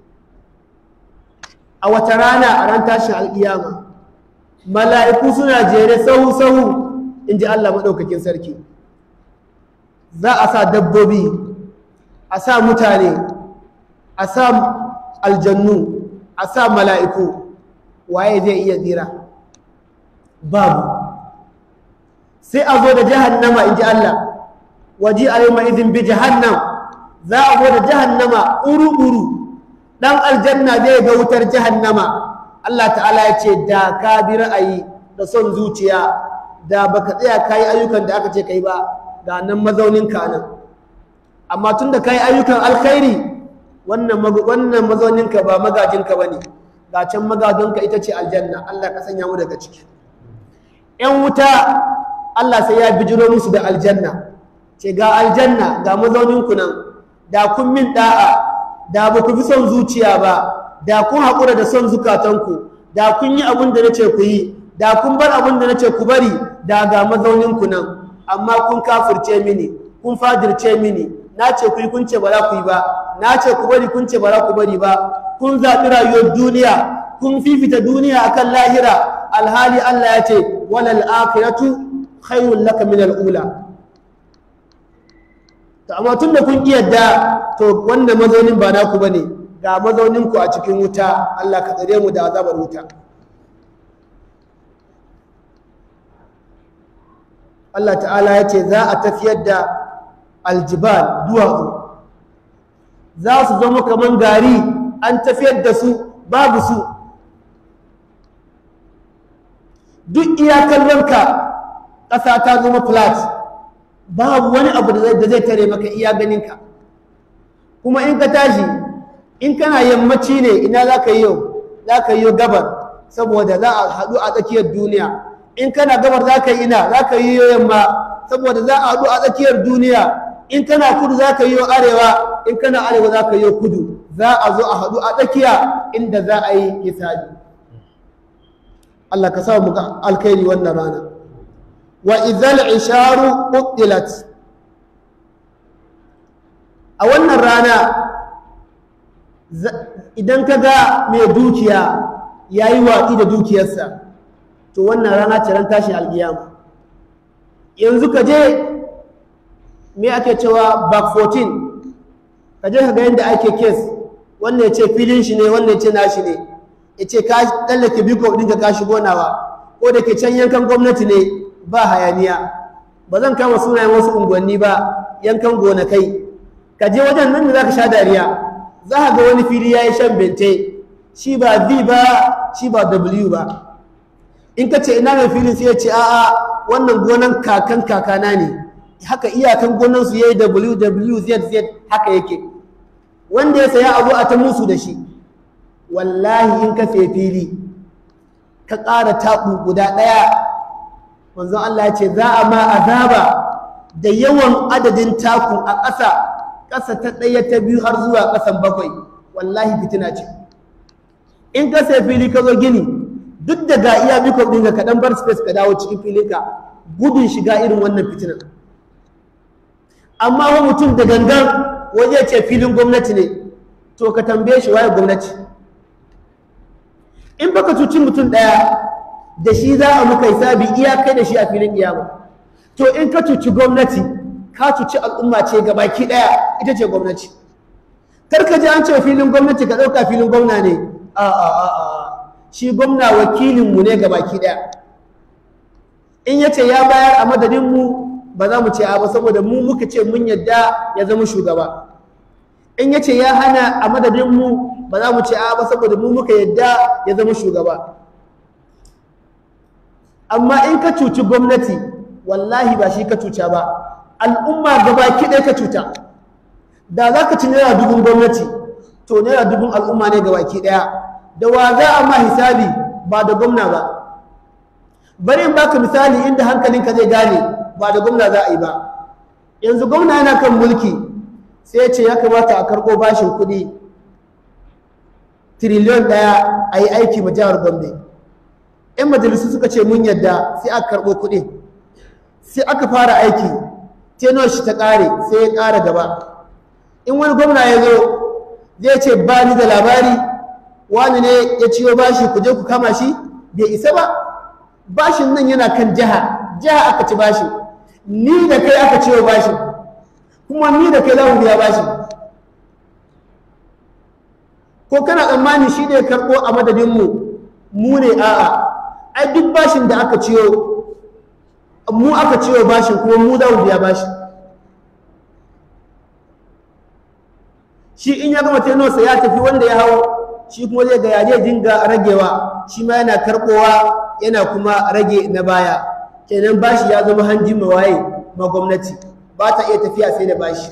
a wata rana a ran tashin alƙiyama mala'iku suna jere sahu-sahu in ji Allah maɗaukakin sarki za a sa dabbobi a sa mutane a sa aljannu a sa mala'iku waye zai iya tsira babu sai a zo da jahannama in ji Allah waje a yi ma'izin bi jahannam za a zo da jahannama uru-uru ɗan aljanna zai ga wutar jahannama Allah ta'ala ya ce da ka bi ra'ayi da son zuciya da baka tsaya ka yi ayyukan da aka ce kai ba ga nan mazaunin ka nan amma tun da ka yi ayyukan alkhairi wannan wannan mazaunin ka ba magajin ka bane ga can magadon ka ita ce aljanna Allah ka sanya mu daga ciki ƴan wuta Allah sai ya bijiro musu da aljanna ce ga aljanna ga mazaunin ku nan da kun min da'a da ba ku fi son zuciya ba da kun haƙura da son zukatanku da kun yi abin da na ce ku yi da kun bar abin da na ce ku bari da ga mazauninku nan amma kun kafirce mini kun fadirce mini na ce ku yi kun ce ba za ku yi ba na ce ku bari kun ce ba za ku bari ba kun zaɓi rayuwar duniya kun fifita duniya akan lahira alhali Allah ya ce walal akhiratu khairul laka min al-ula to amma tun da kun yadda to wannan mazaunin ba naku ba ne ga mazauninku a cikin wuta Allah ka tsare mu da azabar wuta Allah ta'ala ya ce za a tafiyar da aljibal duwatsu za su zama kamar gari an tafiyar da su babu su duk iyakallanka ƙasa ta zama flat babu wani abu da zai tare maka iya ganinka kuma in ka tashi in kana yammaci ne ina za ka yi yau za ka yi gabar saboda za a haɗu a tsakiyar duniya in kana gabar za ka yi ina za ka yi yamma saboda za a haɗu a tsakiyar duniya in kana kudu za ka yi arewa in kana arewa za ka yi kudu za a zo a haɗu a tsakiya inda za a yi hisabi Allah ka sa mu ga alkhairi wannan rana wa idhal isharu qutilat a wannan rana idan ka ga mai dukiya ya yi watsi da dukiyarsa to wannan rana ce ran tashin alkiyama yanzu ka je me ake cewa back 14 ka je ka ga yadda ake kes wannan ya ce filin shi ne wannan ya ce nashi ne ya ce ka tsallake biko ɗinka ka shigo nawa ko da ke can yankan gwamnati ne ba hayaniya ba zan kama sunayen wasu unguwanni ba yankan gonakai ka je wajen nan da za ka sha dariya za ka ga wani fili ya yi shan bente shi ba v ba shi ba w ba in ka ce ina mai filin sai ya ce a'a wannan gonan kakan kakana ne haka iyakan gonansu ya yi wwzz haka yake wanda ya saya abu a ta musu da shi wallahi in ka sai fili ka ƙara taɓu guda ɗaya manzon Allah ya ce za a ma azaba da yawan adadin taku a ƙasa ƙasa ta ɗaya ta biyu har zuwa ƙasan bakwai wallahi fitina ce in ka sai fili ka zo gini duk da ga iya biko ɗin ka kaɗan bar space ka dawo cikin filinka gudun shiga irin wannan fitina amma wa mutum da gangan waje ce filin gwamnati ne to ka tambaye shi waye gwamnati in baka cuci mutum ɗaya da shi za a muka hisabi iya kai da shi a filin kiyama to in ka cuci gwamnati ka cuci al'umma ce gabaki ɗaya ita ce gwamnati kar ka ji an ce filin gwamnati ka ɗauka filin gwamna ne a a a a shi gwamna wakilinmu ne gabaki ɗaya in ya ce ya bayar a madadinmu ba za mu ce a ba saboda mu muka ce mun yadda ya zama shugaba in ya ce ya hana a madadinmu ba za mu ce a ba saboda mu muka yadda ya zama shugaba amma in ka cuci gwamnati wallahi ba shi ka cuta ba al'umma gaba ɗaya ka cuta da za ka ci naira dubun gwamnati to naira dubun al'umma ne gaba ɗaya da wa za a ma hisabi ba da gwamna ba bari in baka misali inda hankalinka zai gane ba da gwamna za a yi ba yanzu gwamna yana kan mulki sai ya ce ya kamata a karɓo bashin kuɗi tiriliyon ɗaya a yi aiki ma jihar gombe yan majalisu suka ce mun yadda sai aka karɓo kuɗi sai aka fara aiki tenuwar shi ta ƙare sai ya ƙara gaba in wani gwamna ya zo zai ce ba ni da labari wani ne ya ciyo bashi ku je ku kama shi bai isa ba bashin nan yana kan jiha jiha aka ci bashi ni da kai aka ciyo bashi kuma ni da kai za mu biya bashi ko kana tsammani shi ne karɓo a madadinmu mu ne a'a ai duk bashin da aka ciyo mu aka ciyo bashin kuma mu za mu biya bashin shi in ya gama tenorsa ya tafi wanda ya hau shi kuma zai ga yaje dinga ragewa shi ma yana karɓowa yana kuma rage na baya kenan bashi ya zama hanjin mawaye ma gwamnati ba ta iya tafiya sai da bashi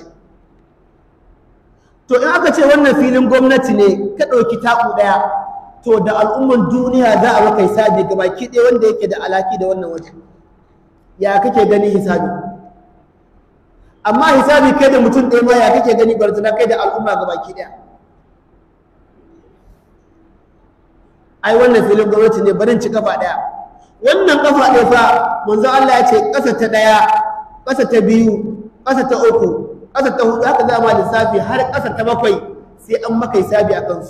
to in aka ce wannan filin gwamnati ne ka ɗauki taku ɗaya to da al'umman duniya za a maka hisabi ga baki ɗaya wanda yake da alaki da wannan waje ya kake gani hisabi amma hisabi kai da mutum ɗaya ma ya kake gani barzana kai da al'umma ga baki ɗaya ai wannan filin gwamnati ne barin ci kafa ɗaya wannan kafa ɗaya fa manzo Allah ya ce ƙasa ta ɗaya ƙasa ta biyu ƙasa ta uku ƙasa ta hudu haka za ma lissafi har ƙasa ta bakwai sai an maka hisabi a kansu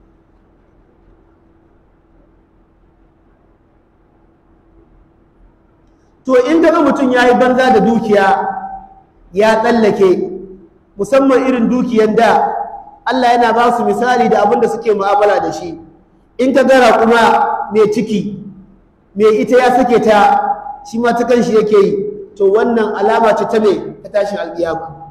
to in ga mutum ya yi banza da dukiya ya tsallake musamman irin dukiyan da Allah yana ba su misali da abin da suke mu'amala da shi in ka gara kuma mai ciki mai ita ya sake ta shi ma ta kanshi yake yi to wannan alama ce ta mai ta tashin alƙiyama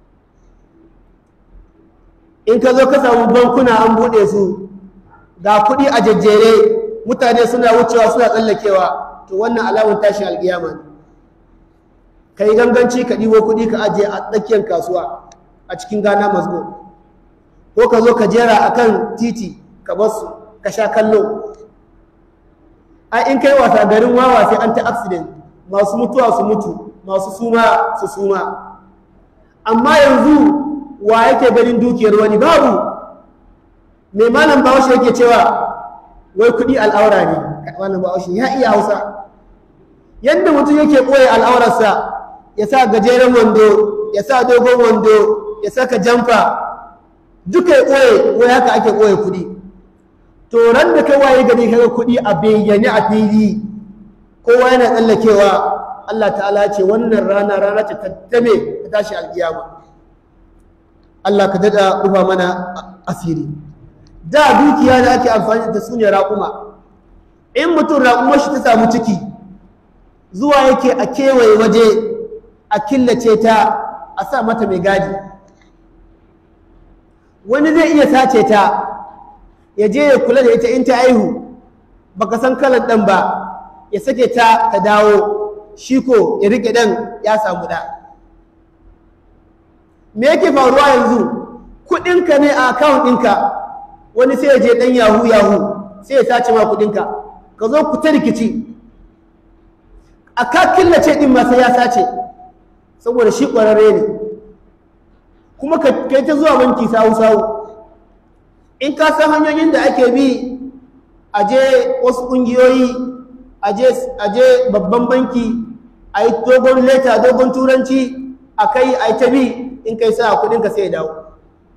in ka zo ka samu bankuna an buɗe su ga kuɗi a jejjere mutane suna wucewa suna tsallakewa to wannan alamun tashin alƙiyama ne ka yi ganganci ka ɗibo kuɗi ka ajiye a tsakiyar kasuwa a cikin gana mazgo ko ka zo ka jera a kan titi ka basu ka sha kallo a in kai wasa garin wawa sai an ta accident masu mutuwa su mutu masu suma su suma amma yanzu wa yake ganin dukiyar wani babu mai malam bahaushe yake cewa wai kuɗi al'aura ne malam bahaushe ya iya hausa yadda mutum yake ɓoye al'aurarsa ya sa gajeren wando ya sa dogon wando ya saka jamfa duka ya ɓoye wai haka ake ɓoye kuɗi to ran da kai waye gari kaga kuɗi a bayyane a fili kowa yana tsallakewa Allah ta'ala ce wannan rana rana ce ta tame ta tashi alkiyama Allah ka dada rufa mana asiri da dukiya da ake amfani da su ne raƙuma in mutum raƙumar shi ta samu ciki zuwa yake a kewaye waje a killace ta a sa mata mai gadi wani zai iya sace ta ya je ya kula da ita in ta aihu baka san kalan ɗan ba ya sake ta ta dawo shi ko ya rike ɗan ya samu ɗa me yake faruwa yanzu kuɗinka ne a akawun ɗinka wani sai ya je ɗan yahu yahu sai ya sace ma kuɗinka ka zo ku ta rikici a ka killace ɗin ma sai ya sace saboda shi ƙwararre ne kuma ka kai ta zuwa banki sawu-sawu in ka san hanyoyin da ake bi a je wasu ƙungiyoyi a je babban banki a yi dogon leta dogon turanci a kai a yi ta bi in kai sa kudinka sai ya dawo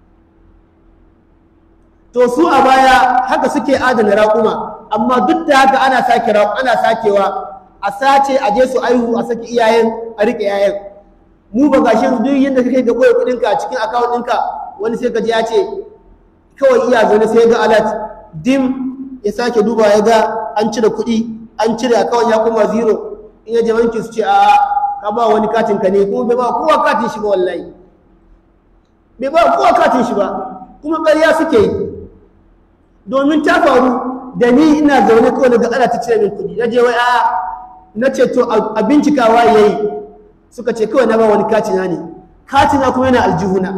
to su a baya haka suke adana raƙuma amma duk da haka ana sake ana sakewa a sace a je su aihu a saki iyayen a riƙe yayan mu ba gashi duk yadda kake ga koyi kudinka a cikin account ɗinka wani sai ka ji ya ce kawai iya zaune sai ga alert dim ya sake duba ya ga an cire kuɗi an cire account ya kuma zero in ya je banki su ce a ka ba wani katin ka ne kuma bai ba kowa katin shi ba wallahi bai ba kowa katin shi ba kuma ƙarya suke yi domin ta faru da ni ina zaune kawai daga ana ta cire min kuɗi na je wai a na ce to a bincikawa ya yi suka ce kawai na ba wani katina ne katina kuma yana aljihuna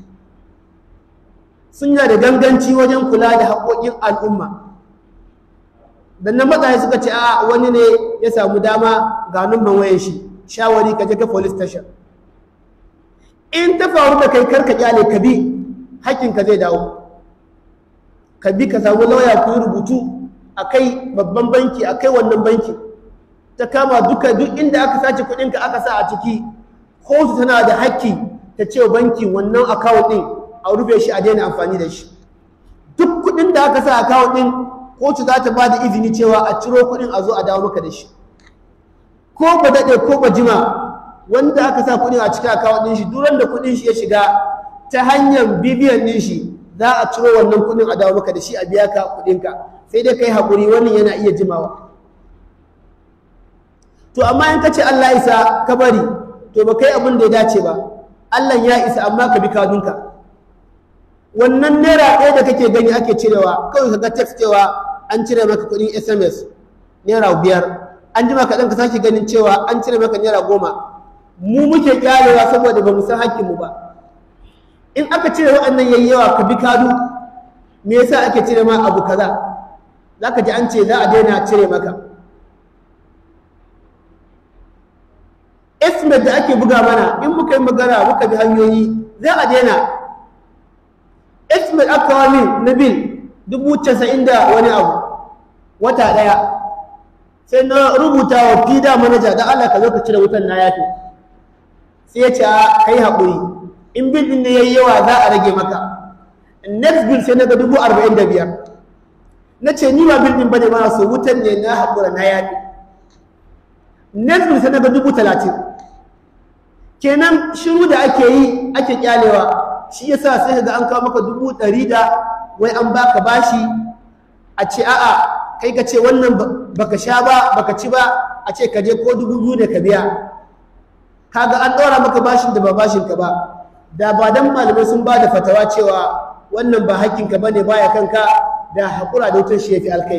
sun yi da ganganci wajen kula da haƙoƙin al'umma dan nan matsayi suka ce a wani ne ya samu dama ga numban wayan shi shawari ka je ka police station in ta faru da kai karka kyale ka bi hakkinka zai dawo ka bi ka samu lauya ku yi rubutu a kai babban banki a kai wannan banki ta kama duka duk inda aka sace kuɗinka aka sa a ciki kotu tana da hakki ta ce banki wannan account ɗin a rufe shi a daina amfani da shi duk kuɗin da aka sa account ɗin kotu za ta ba da izini cewa a ciro kuɗin a zo a dawo maka da shi ko ba daɗe ko ba jima wanda aka sa kuɗin a cikin account ɗin shi duran da kuɗin shi ya shiga ta hanyar bibiyan ɗin shi za a ciro wannan kuɗin a dawo maka da shi a biya ka kuɗinka sai dai kai haƙuri wannan yana iya jimawa to amma in ka ce Allah isa ka bari to ba kai abin da ya dace ba Allah ya isa amma ka bi kadunka wannan naira ɗaya da kake gani ake cirewa kawai ka ga text cewa an cire maka kuɗin SMS naira biyar an jima kaɗan ka sake ganin cewa an cire maka naira goma mu muke kyalewa saboda ba mu san hakkinmu ba in aka cire waɗannan yayi yawa ka bi kadu me yasa ake cire ma abu kaza za ka ji an ce za a daina cire maka estimate da ake buga mana in muka yi magana muka bi hanyoyi za a daina estimate aka kawo min na bil dubu casa'in da wani abu wata ɗaya sai na rubuta wa fida manaja da Allah ka zo ka cire wutan na yafi sai ya ce a kai haƙuri in bil ɗin ne ya yi yawa za a rage maka next bill sai na ga dubu arba'in da biyar na ce ni ba bil ɗin ba ne ba so wutan ne na haƙura na yafi next bill sai na ga dubu talatin kenan shiru da ake yi ake kyalewa shi yasa sai ga an kawo maka dubu ɗari da wai an baka bashi a ce a'a kai ka ce wannan baka sha ba baka ci ba a ce ka je ko dubu biyu da ka biya kaga an ɗora maka bashin da ba bashin ka ba da ba dan malamai sun ba da fatawa cewa wannan ba hakkin ka bane baya kanka da haƙura da wutar shi yafi alkai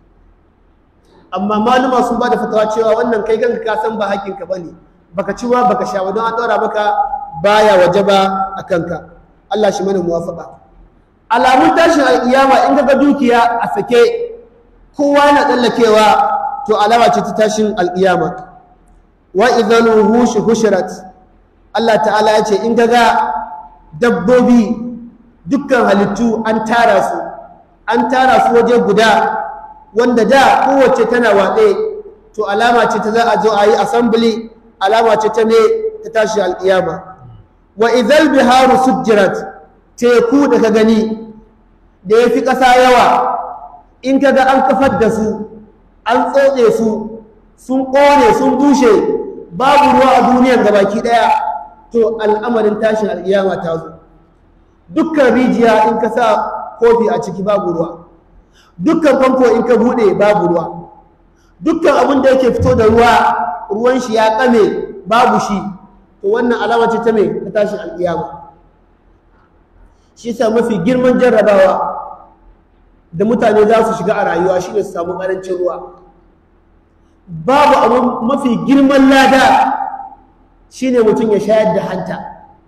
amma maluma sun ba da fatawa cewa wannan kai kanka ka san ba hakkin ka bane baka ci ba baka sha ba don an ɗora maka baya wajaba a kanka Allah shi mana muwafaka alamun tashin alƙiyama in ga dukiya a sake kowa yana tsallakewa to alama ce ta tashin alƙiyama wa idan hushu hushirat Allah ta'ala ya ce in ga dabbobi dukkan halittu an tara su an tara su waje guda wanda da kowace tana watse to alama ce ta za a zo a yi assembly alama ce ta ne ta tashin alƙiyama wa idan biharu sujjirat teku da ka gani da ya fi ƙasa yawa in ka ga an kafar da su an tsotse su sun ƙone sun bushe babu ruwa a duniyar gabaki ɗaya to al'amarin tashin al'iyama ta zo dukkan rijiya in ka sa kofi a ciki babu ruwa dukkan famfo in ka buɗe babu ruwa dukkan abin da yake fito da ruwa ruwan shi ya ƙame babu shi to wannan alama ce ta mai ta tashin al'iyama shi sa mafi girman jarrabawa da mutane za su shiga a rayuwa shi ne su samu ƙarancin ruwa babu abu mafi girman lada shi ne mutum ya shayar da hanta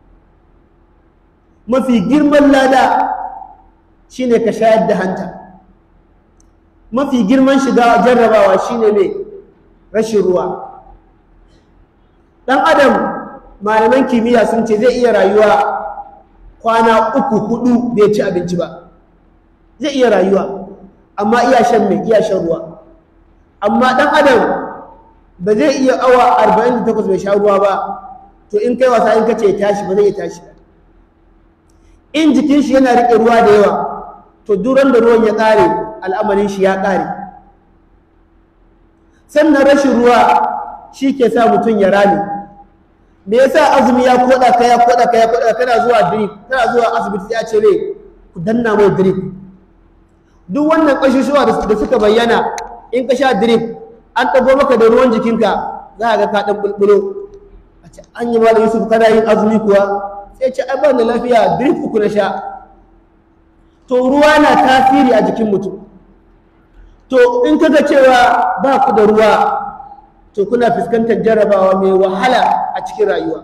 mafi girman lada shi ne ka shayar da hanta mafi girman shiga jarrabawa shi ne mai rashin ruwa ɗan adam malaman kimiyya sun ce zai iya rayuwa kwana uku hudu bai ci abinci ba zai iya rayuwa amma iya shan mai iya shan ruwa amma dan adam ba zai iya awa 48 bai sha ruwa ba to in kai wasa in kace ya tashi ba zai iya tashi ba in jikin shi yana rike ruwa da yawa to duran da ruwan ya kare al'amarin shi ya kare sannan rashin ruwa shi ke sa mutum ya rame me yasa azumi ya koda ka ya koda ka ya koda kana zuwa drip kana zuwa asibiti sai a ce ne ku danna mai drip duk wannan kashushuwa da suka bayyana in ka sha drip an ɗago maka da ruwan jikinka za a ga ka ɗan bulbulo a ce an yi malam yusuf kana yin azumi kuwa sai ce ai ban da lafiya drip uku na sha to ruwa na tasiri a jikin mutum to in kaga cewa ba ku da ruwa to kuna fuskantar jarabawa mai wahala a cikin rayuwa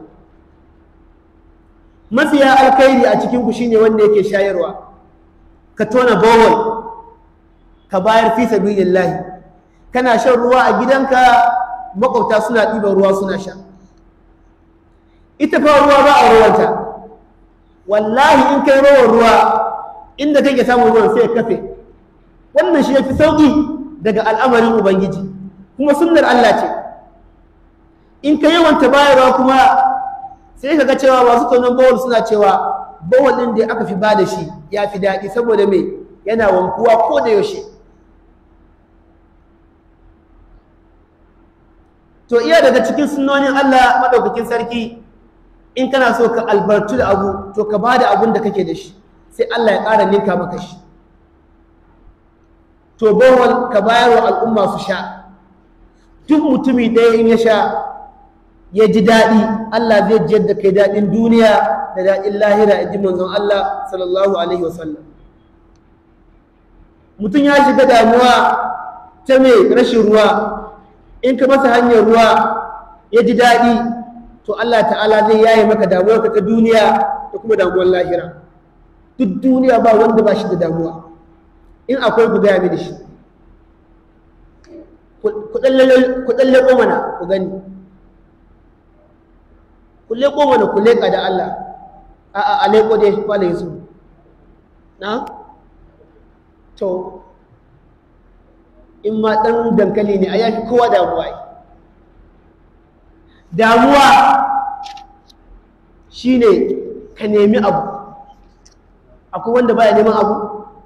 mafiya alkhairi a cikin ku shine wanda yake shayarwa ka tona bowel ka bayar fi sabilillah kana shan ruwa a gidanka makwabta suna ɗiban ruwa suna sha ita fa ruwa ba a ruwanta wallahi in kai rawar ruwa inda kake samun ruwan sai ya kafe wannan shi yafi sauki daga al'amarin ubangiji kuma sunnar Allah ce in ka yawanta bayarwa kuma sai ka ga cewa masu tonon bawul suna cewa bawul ɗin da aka fi ba da shi ya fi daɗi saboda mai yana wankuwa ko da yaushe to iya daga cikin sunnonin Allah maɗaukakin sarki in kana so ka albartu da abu to ka ba da abun da kake da shi sai Allah ya ƙara ninka maka shi to bawal ka bayar wa al'umma su sha duk mutumi ɗaya in ya sha ya ji daɗi Allah zai jiyar da kai daɗin duniya da daɗin lahira in ji manzon Allah sallallahu alaihi wasallam mutum ya shiga damuwa ta mai rashin ruwa in ka masa hanyar ruwa ya ji daɗi to Allah ta'ala zai yaye maka damuwarka ta duniya da kuma damuwar lahira duk duniya ba wanda ba shi da damuwa in akwai ku gaya mini shi ku ɗan leƙo mana ku gani ku leƙo mana ku leƙa da Allah a a a leƙo dai kwale su na to in ma ɗan dankali ne a yafi kowa damuwa yi damuwa shine ka nemi abu akwai wanda baya neman abu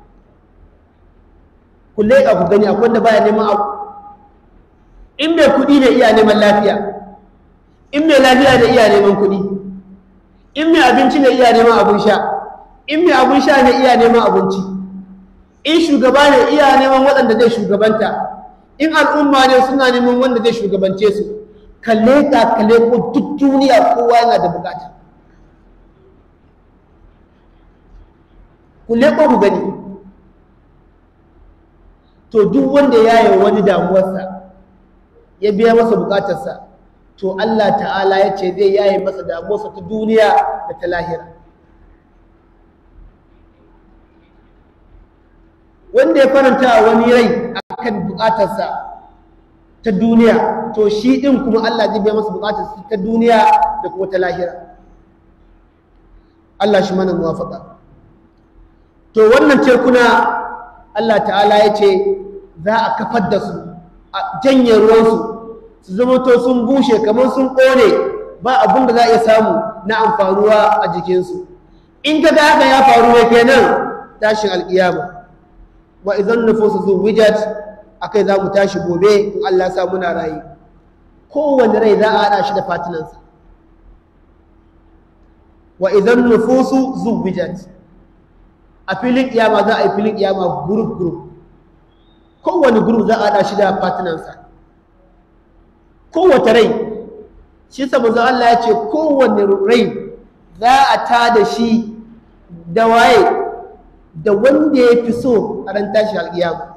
ku leƙa ku gani akwai wanda baya neman abu in mai kuɗi ne iya neman lafiya in mai lafiya ne iya neman kuɗi in mai abinci ne iya neman abin sha in mai abin sha ne iya neman abinci in shugaba ne iya neman waɗanda zai shugabanta in al'umma ne suna neman wanda zai shugabance su ka leƙa ka leƙo duk duniya kowa yana da bukata ku leƙo ku gani to duk wanda ya yi wani damuwarsa ya biya masa bukatarsa to Allah ta'ala ya ce zai yaye masa damuwarsa ta duniya da ta lahira wanda ya faranta wani rai akan bukatarsa ta duniya to shi din kuma Allah zai biya masa bukatarsa ta duniya da kuma ta lahira Allah shi mana muwafaka to wannan tekuna Allah ta'ala ya ce za a kafar da su a janye ruwansu su zama to sun bushe kamar sun ƙone ba abin da za a iya samu na amfaruwa a jikinsu in ka ga haka ya faru ne kenan tashin alƙiyama wa idan nufusu zu wijat akai za mu tashi gobe in Allah ya sa muna rayu kowane rai za a haɗa shi da fatinansa wa idan nufusu zu wijat a filin ƙiyama za a yi filin ƙiyama group group kowane group za a haɗa shi da fatinansa kowace rai shi sa manzon Allah ya ce kowane rai za a ta da shi da waye da wanda ya fi so a ran tashi alƙiyama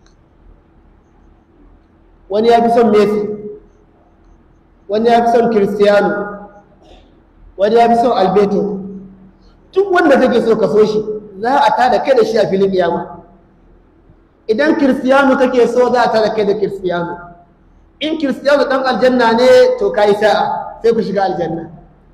wani ya fi son Messi wani ya fi son Cristiano wani ya fi son Alberto duk wanda kake so ka so shi za a ta da kai da shi a filin ƙiyama idan Cristiano kake so za a ta da kai da Cristiano in kiristiyanu ɗan aljanna ne to ka yi sa'a sai ku shiga aljanna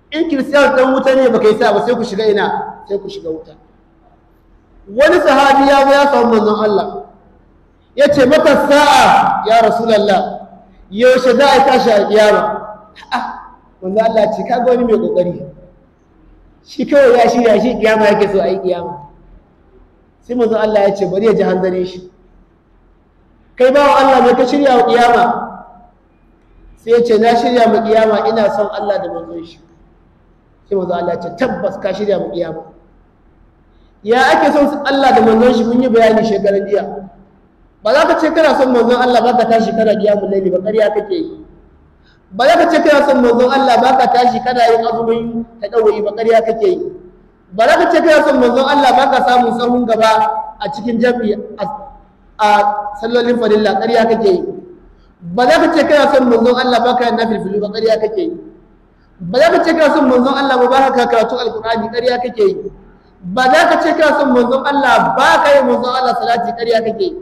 in kiristiyar dan wuta ne baka yi sa ba sai ku shiga ina sai ku shiga wuta wani sahabi ya zo ya samu manzon Allah ya ce mata sa'a ya rasulallah yaushe za a tashi a kiyama manzon Allah ce ka ga wani mai kokari shi kawai ya shirya shi kiyama yake so a yi kiyama sai manzon Allah ya ce bari ya ji hanzarin shi kai bawa Allah mai ka shirya wa kiyama sai ya ce na shirya mu kiyama ina son Allah da manzon shi sai manzon Allah ya ce tabbas ka shirya mu kiyama ya ake son Allah da manzon shi mun yi bayani shekaran jiya ba za ka ce kana son manzon Allah ba ka tashi kana kiyamu laili ba ƙarya kake yi ba za ka ce kana son manzon Allah ba ka tashi kana yin azumin ta ɗaurayi ba ƙarya kake yi ba za ka ce kana son manzon Allah ba ka samun sahun gaba a cikin jami'i a sallolin farilla ƙarya kake yi ba za ka ce kana son manzon Allah ba ka yin nafilfilu ba ƙarya kake yi ba za ka ce kana son manzon Allah ba ba ka karatu alƙur'ani ƙarya kake yi ba za ka ce kana son manzon Allah ba ka yi manzon Allah salati ƙarya kake yi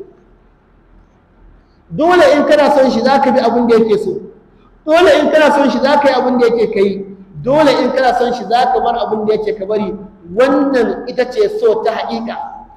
dole in kana son shi za ka bi abin da yake so dole in kana son shi za ka yi abin da yake ka yi dole in kana son shi za ka bar abin da yake ka bari wannan ita ce so ta haƙiƙa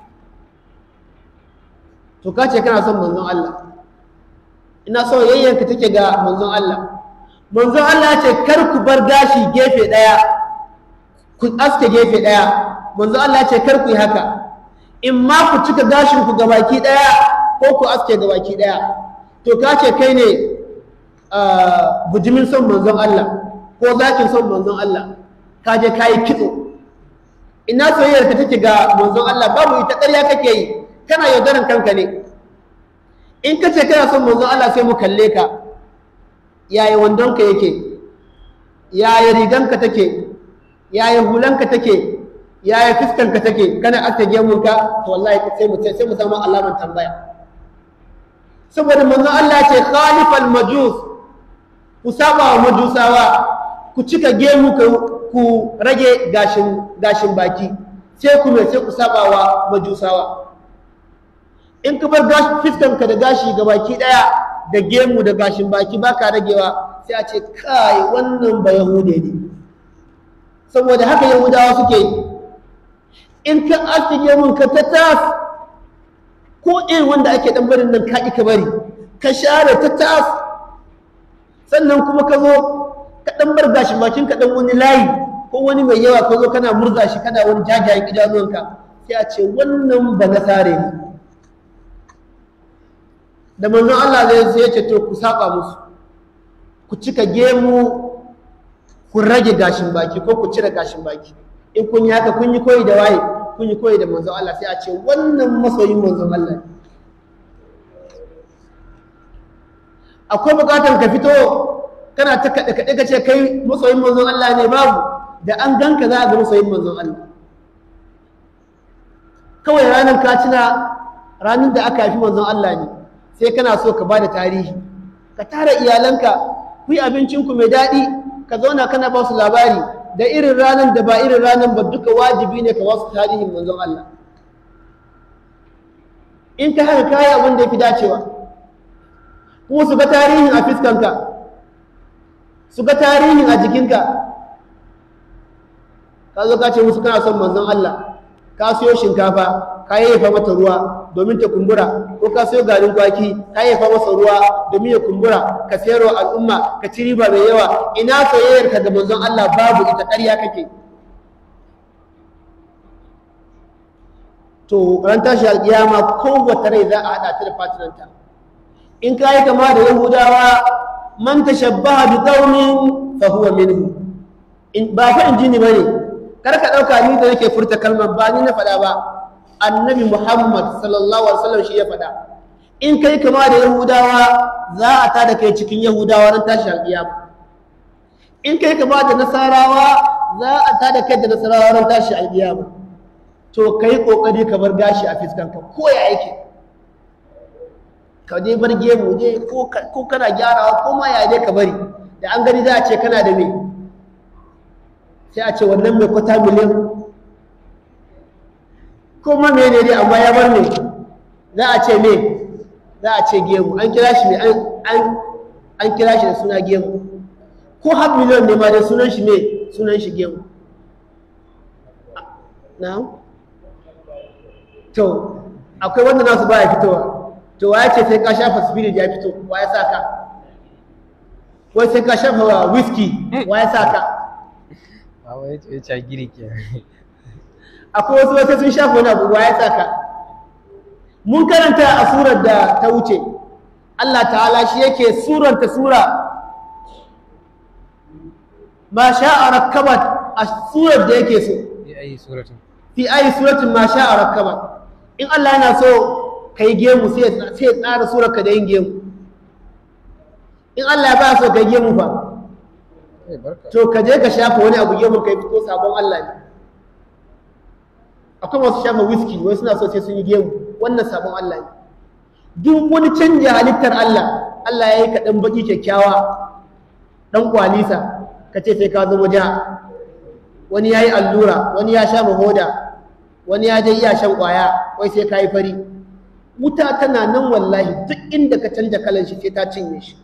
to ka ce kana son manzon Allah ina so yayyanka take ga manzon Allah manzon Allah ce kar ku bar gashi gefe ɗaya ku aske gefe ɗaya manzon Allah ce kar ku yi haka in ma ku cika gashin ku gabaki ɗaya ko ku aske gabaki ɗaya to ka ce kai ne bujimin son manzon Allah ko zakin son manzon Allah ka je ka yi kitso ina soyayyar ka take ga manzon Allah babu ita ƙarya kake yi kana yaudaran kanka ne in ka ce kana son manzon Allah sai mu kalle ka yaya wandonka yake yaya riganka take yaya hulanka take yaya fiskanka take kana aske gemunka to wallahi sai mu sai mu samu alaman tambaya saboda manzon Allah ce khalifal majus ku saba wa majusawa ku cika gemu ku rage gashin gashin baki sai ku mai sai ku saba wa majusawa in ka bar fiskanka da gashi ga baki daya da gemu da gashin baki baka ragewa sai a ce kai wannan ba yahude ne saboda haka yahudawa suke yi in ka aske gemun ka ta tas ko irin wanda ake dan barin nan ka ka bari ka share ta tas sannan kuma ka zo ka dan bar gashin bakin ka dan wani layi ko wani mai yawa ka zo kana murza shi kana wani jajayen idanuwanka sai a ce wannan ba nasare ne da manzon Allah zai sai ya ce to ku saba musu ku cika gemu ku rage gashin baki ko ku cire gashin baki in kun yi haka kun yi koyi da waye kun yi koyi da manzon Allah sai a ce wannan masoyin manzon Allah ne akwai bukatar ka fito kana ta kaɗe kaɗe ka ce kai masoyin manzon Allah ne babu da an ganka za a ga masoyin manzon Allah kawai ranar ka tuna ranar da aka haifi manzon Allah ne sai kana so ka bada tarihi ka tara iyalanka ku yi abincinku mai daɗi ka zauna kana ba su labari da irin ranar da ba irin ranar ba duka wajibi ne ka wasu tarihin manzon Allah in ka haka kayi abin da ya fi dacewa kuma su ga tarihin a fiskanka su ga tarihin a jikinka ka zo ka ce musu kana son manzon Allah ka siyo shinkafa ka yayyafa mata ruwa domin ta kumbura ko ka siyo garin kwaki ka yayyafa masa ruwa domin ya kumbura ka sayar wa al'umma ka ci riba mai yawa ina soyayyar ka da manzon Allah babu ita ƙarya kake to ran tashi alƙiyama kowace rai za a haɗa ta da fatinanta in ka yi kama da yahudawa man tashabbaha bi qaumin fa huwa minhu in ba fa injini bane kar ka ɗauka ni da nake furta kalmar ba ni na faɗa ba annabi muhammad sallallahu alaihi wasallam shi ya faɗa in kai kama da yahudawa za a tada kai cikin yahudawa ran tashi alƙiyama in kai kama da nasarawa za a tada kai da nasarawa ran tashi alƙiyama to kai kokari ka bar gashi a fiskanka ko ya yake ka dai bar gemu dai ko kana gyarawa ko ma ya dai ka bari da an gani za a ce kana da me sai a ce wannan mai kwata miliyan kuma mene ne amma ya bar ne za a ce me za a ce gemu an kira shi an kira shi da suna gemu ko har miliyon ne ma dai sunan shi me sunan shi gemu na to akwai wanda nasu baya fitowa to waya ce sai ka shafa spirit ya fito waya sa ka wai sai ka shafa whisky waya sa ka ba wai ya ce giri ke akwai wasu wata sun shafa wani abu waya sa ka mun karanta a surar da ta wuce Allah ta'ala shi yake suranta sura ma sha'a rakkabat a surar da yake so ya yi suratun fi ayi suratin ma sha'a rakkabat in Allah yana so kai gemu sai ya sai ya tsara surar ka da yin gemu in Allah ya ba so kai gemu fa eh barka to ka je ka shafa wani abu gemu kai fito sabon Allah ne akwai masu shafa whisky wai suna so sai sun yi gemu wannan sabon Allah ne duk wani canja halittar Allah Allah ya yi ka ɗan baki kyakkyawa ɗan kwalisa ka ce sai ka zama ja wani ya yi allura wani ya sha mahoda wani ya je iya shan ƙwaya wai sai ka yi fari wuta tana nan wallahi duk inda ka canja kalan shi sai ta cinye shi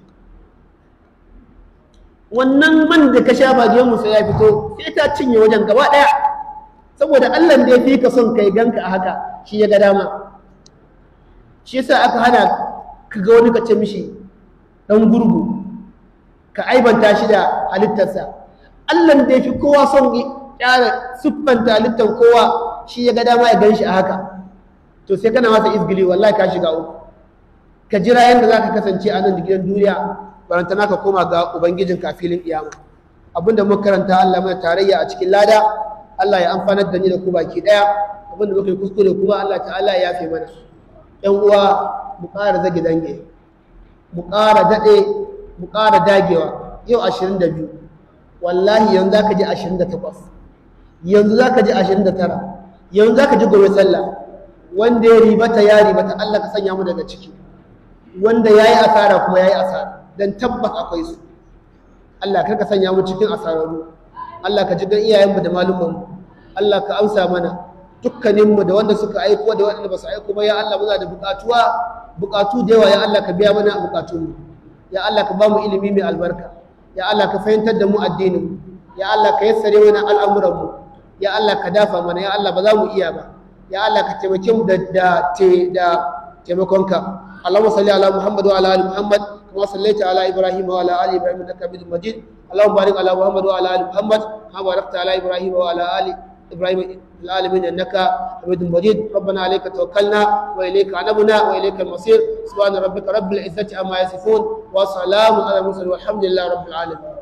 wannan man da ka shafa gemu sai ya fito sai ta cinye wajen gaba ɗaya saboda Allah da ya fi ka son kai ganka a haka shi ya ga dama shi yasa aka hana ka ga wani ka ce mishi dan gurgu ka aibanta shi da halittarsa Allah da ya fi kowa son kyara siffanta halittar kowa shi ya ga dama ya gan shi a haka to sai kana masa izgili wallahi ka shiga uku ka jira yadda za ka kasance a nan da gidan duniya barantana ka koma ga ubangijin kafilin kiyama abinda muka karanta Allah mai tarayya a cikin lada Allah ya amfanar da ni da ku baki daya abinda muka yi kuskure kuma Allah ta'ala ya yafe mana yan uwa mu ƙara zage dange mu ƙara daɗe mu ƙara dagewa yau 22 wallahi yanzu za ka ji 28 yanzu za ka ji 29 yanzu za ka ji gobe sallah wanda ya ribata ya ribata Allah ka sanya mu daga ciki wanda ya yi asara kuma ya yi asara don tabbas akwai su Allah kar ka sanya mu cikin asararru Allah ka ji gan iyayenmu da malumanmu Allah ka amsa mana dukkaninmu da wanda suka aiko da waɗanda ba su aiko ba ya Allah muna da buƙatuwa buƙatu da yawa ya Allah ka biya mana buƙatunmu ya Allah ka ba mu ilimi mai albarka ya Allah ka fahimtar da mu addininmu ya Allah ka yassare mana al'amuranmu ya Allah ka dafa mana ya Allah ba za mu iya ba ya Allah ka taimake mu da da te da taimakonka Allahumma salli ala Muhammad wa ala ali Muhammad kama sallaita ala Ibrahim wa ala ali Ibrahim innaka Hamidum Majid Allahumma barik ala Muhammad wa ala ali Muhammad kama barakta ala Ibrahim wa ala ali إبراهيم في العالمين إنك حميد مجيد ربنا عليك توكلنا وإليك عنبنا وإليك المصير سبحان ربك رب العزة عما يصفون وسلام على المرسلين والحمد لله رب العالمين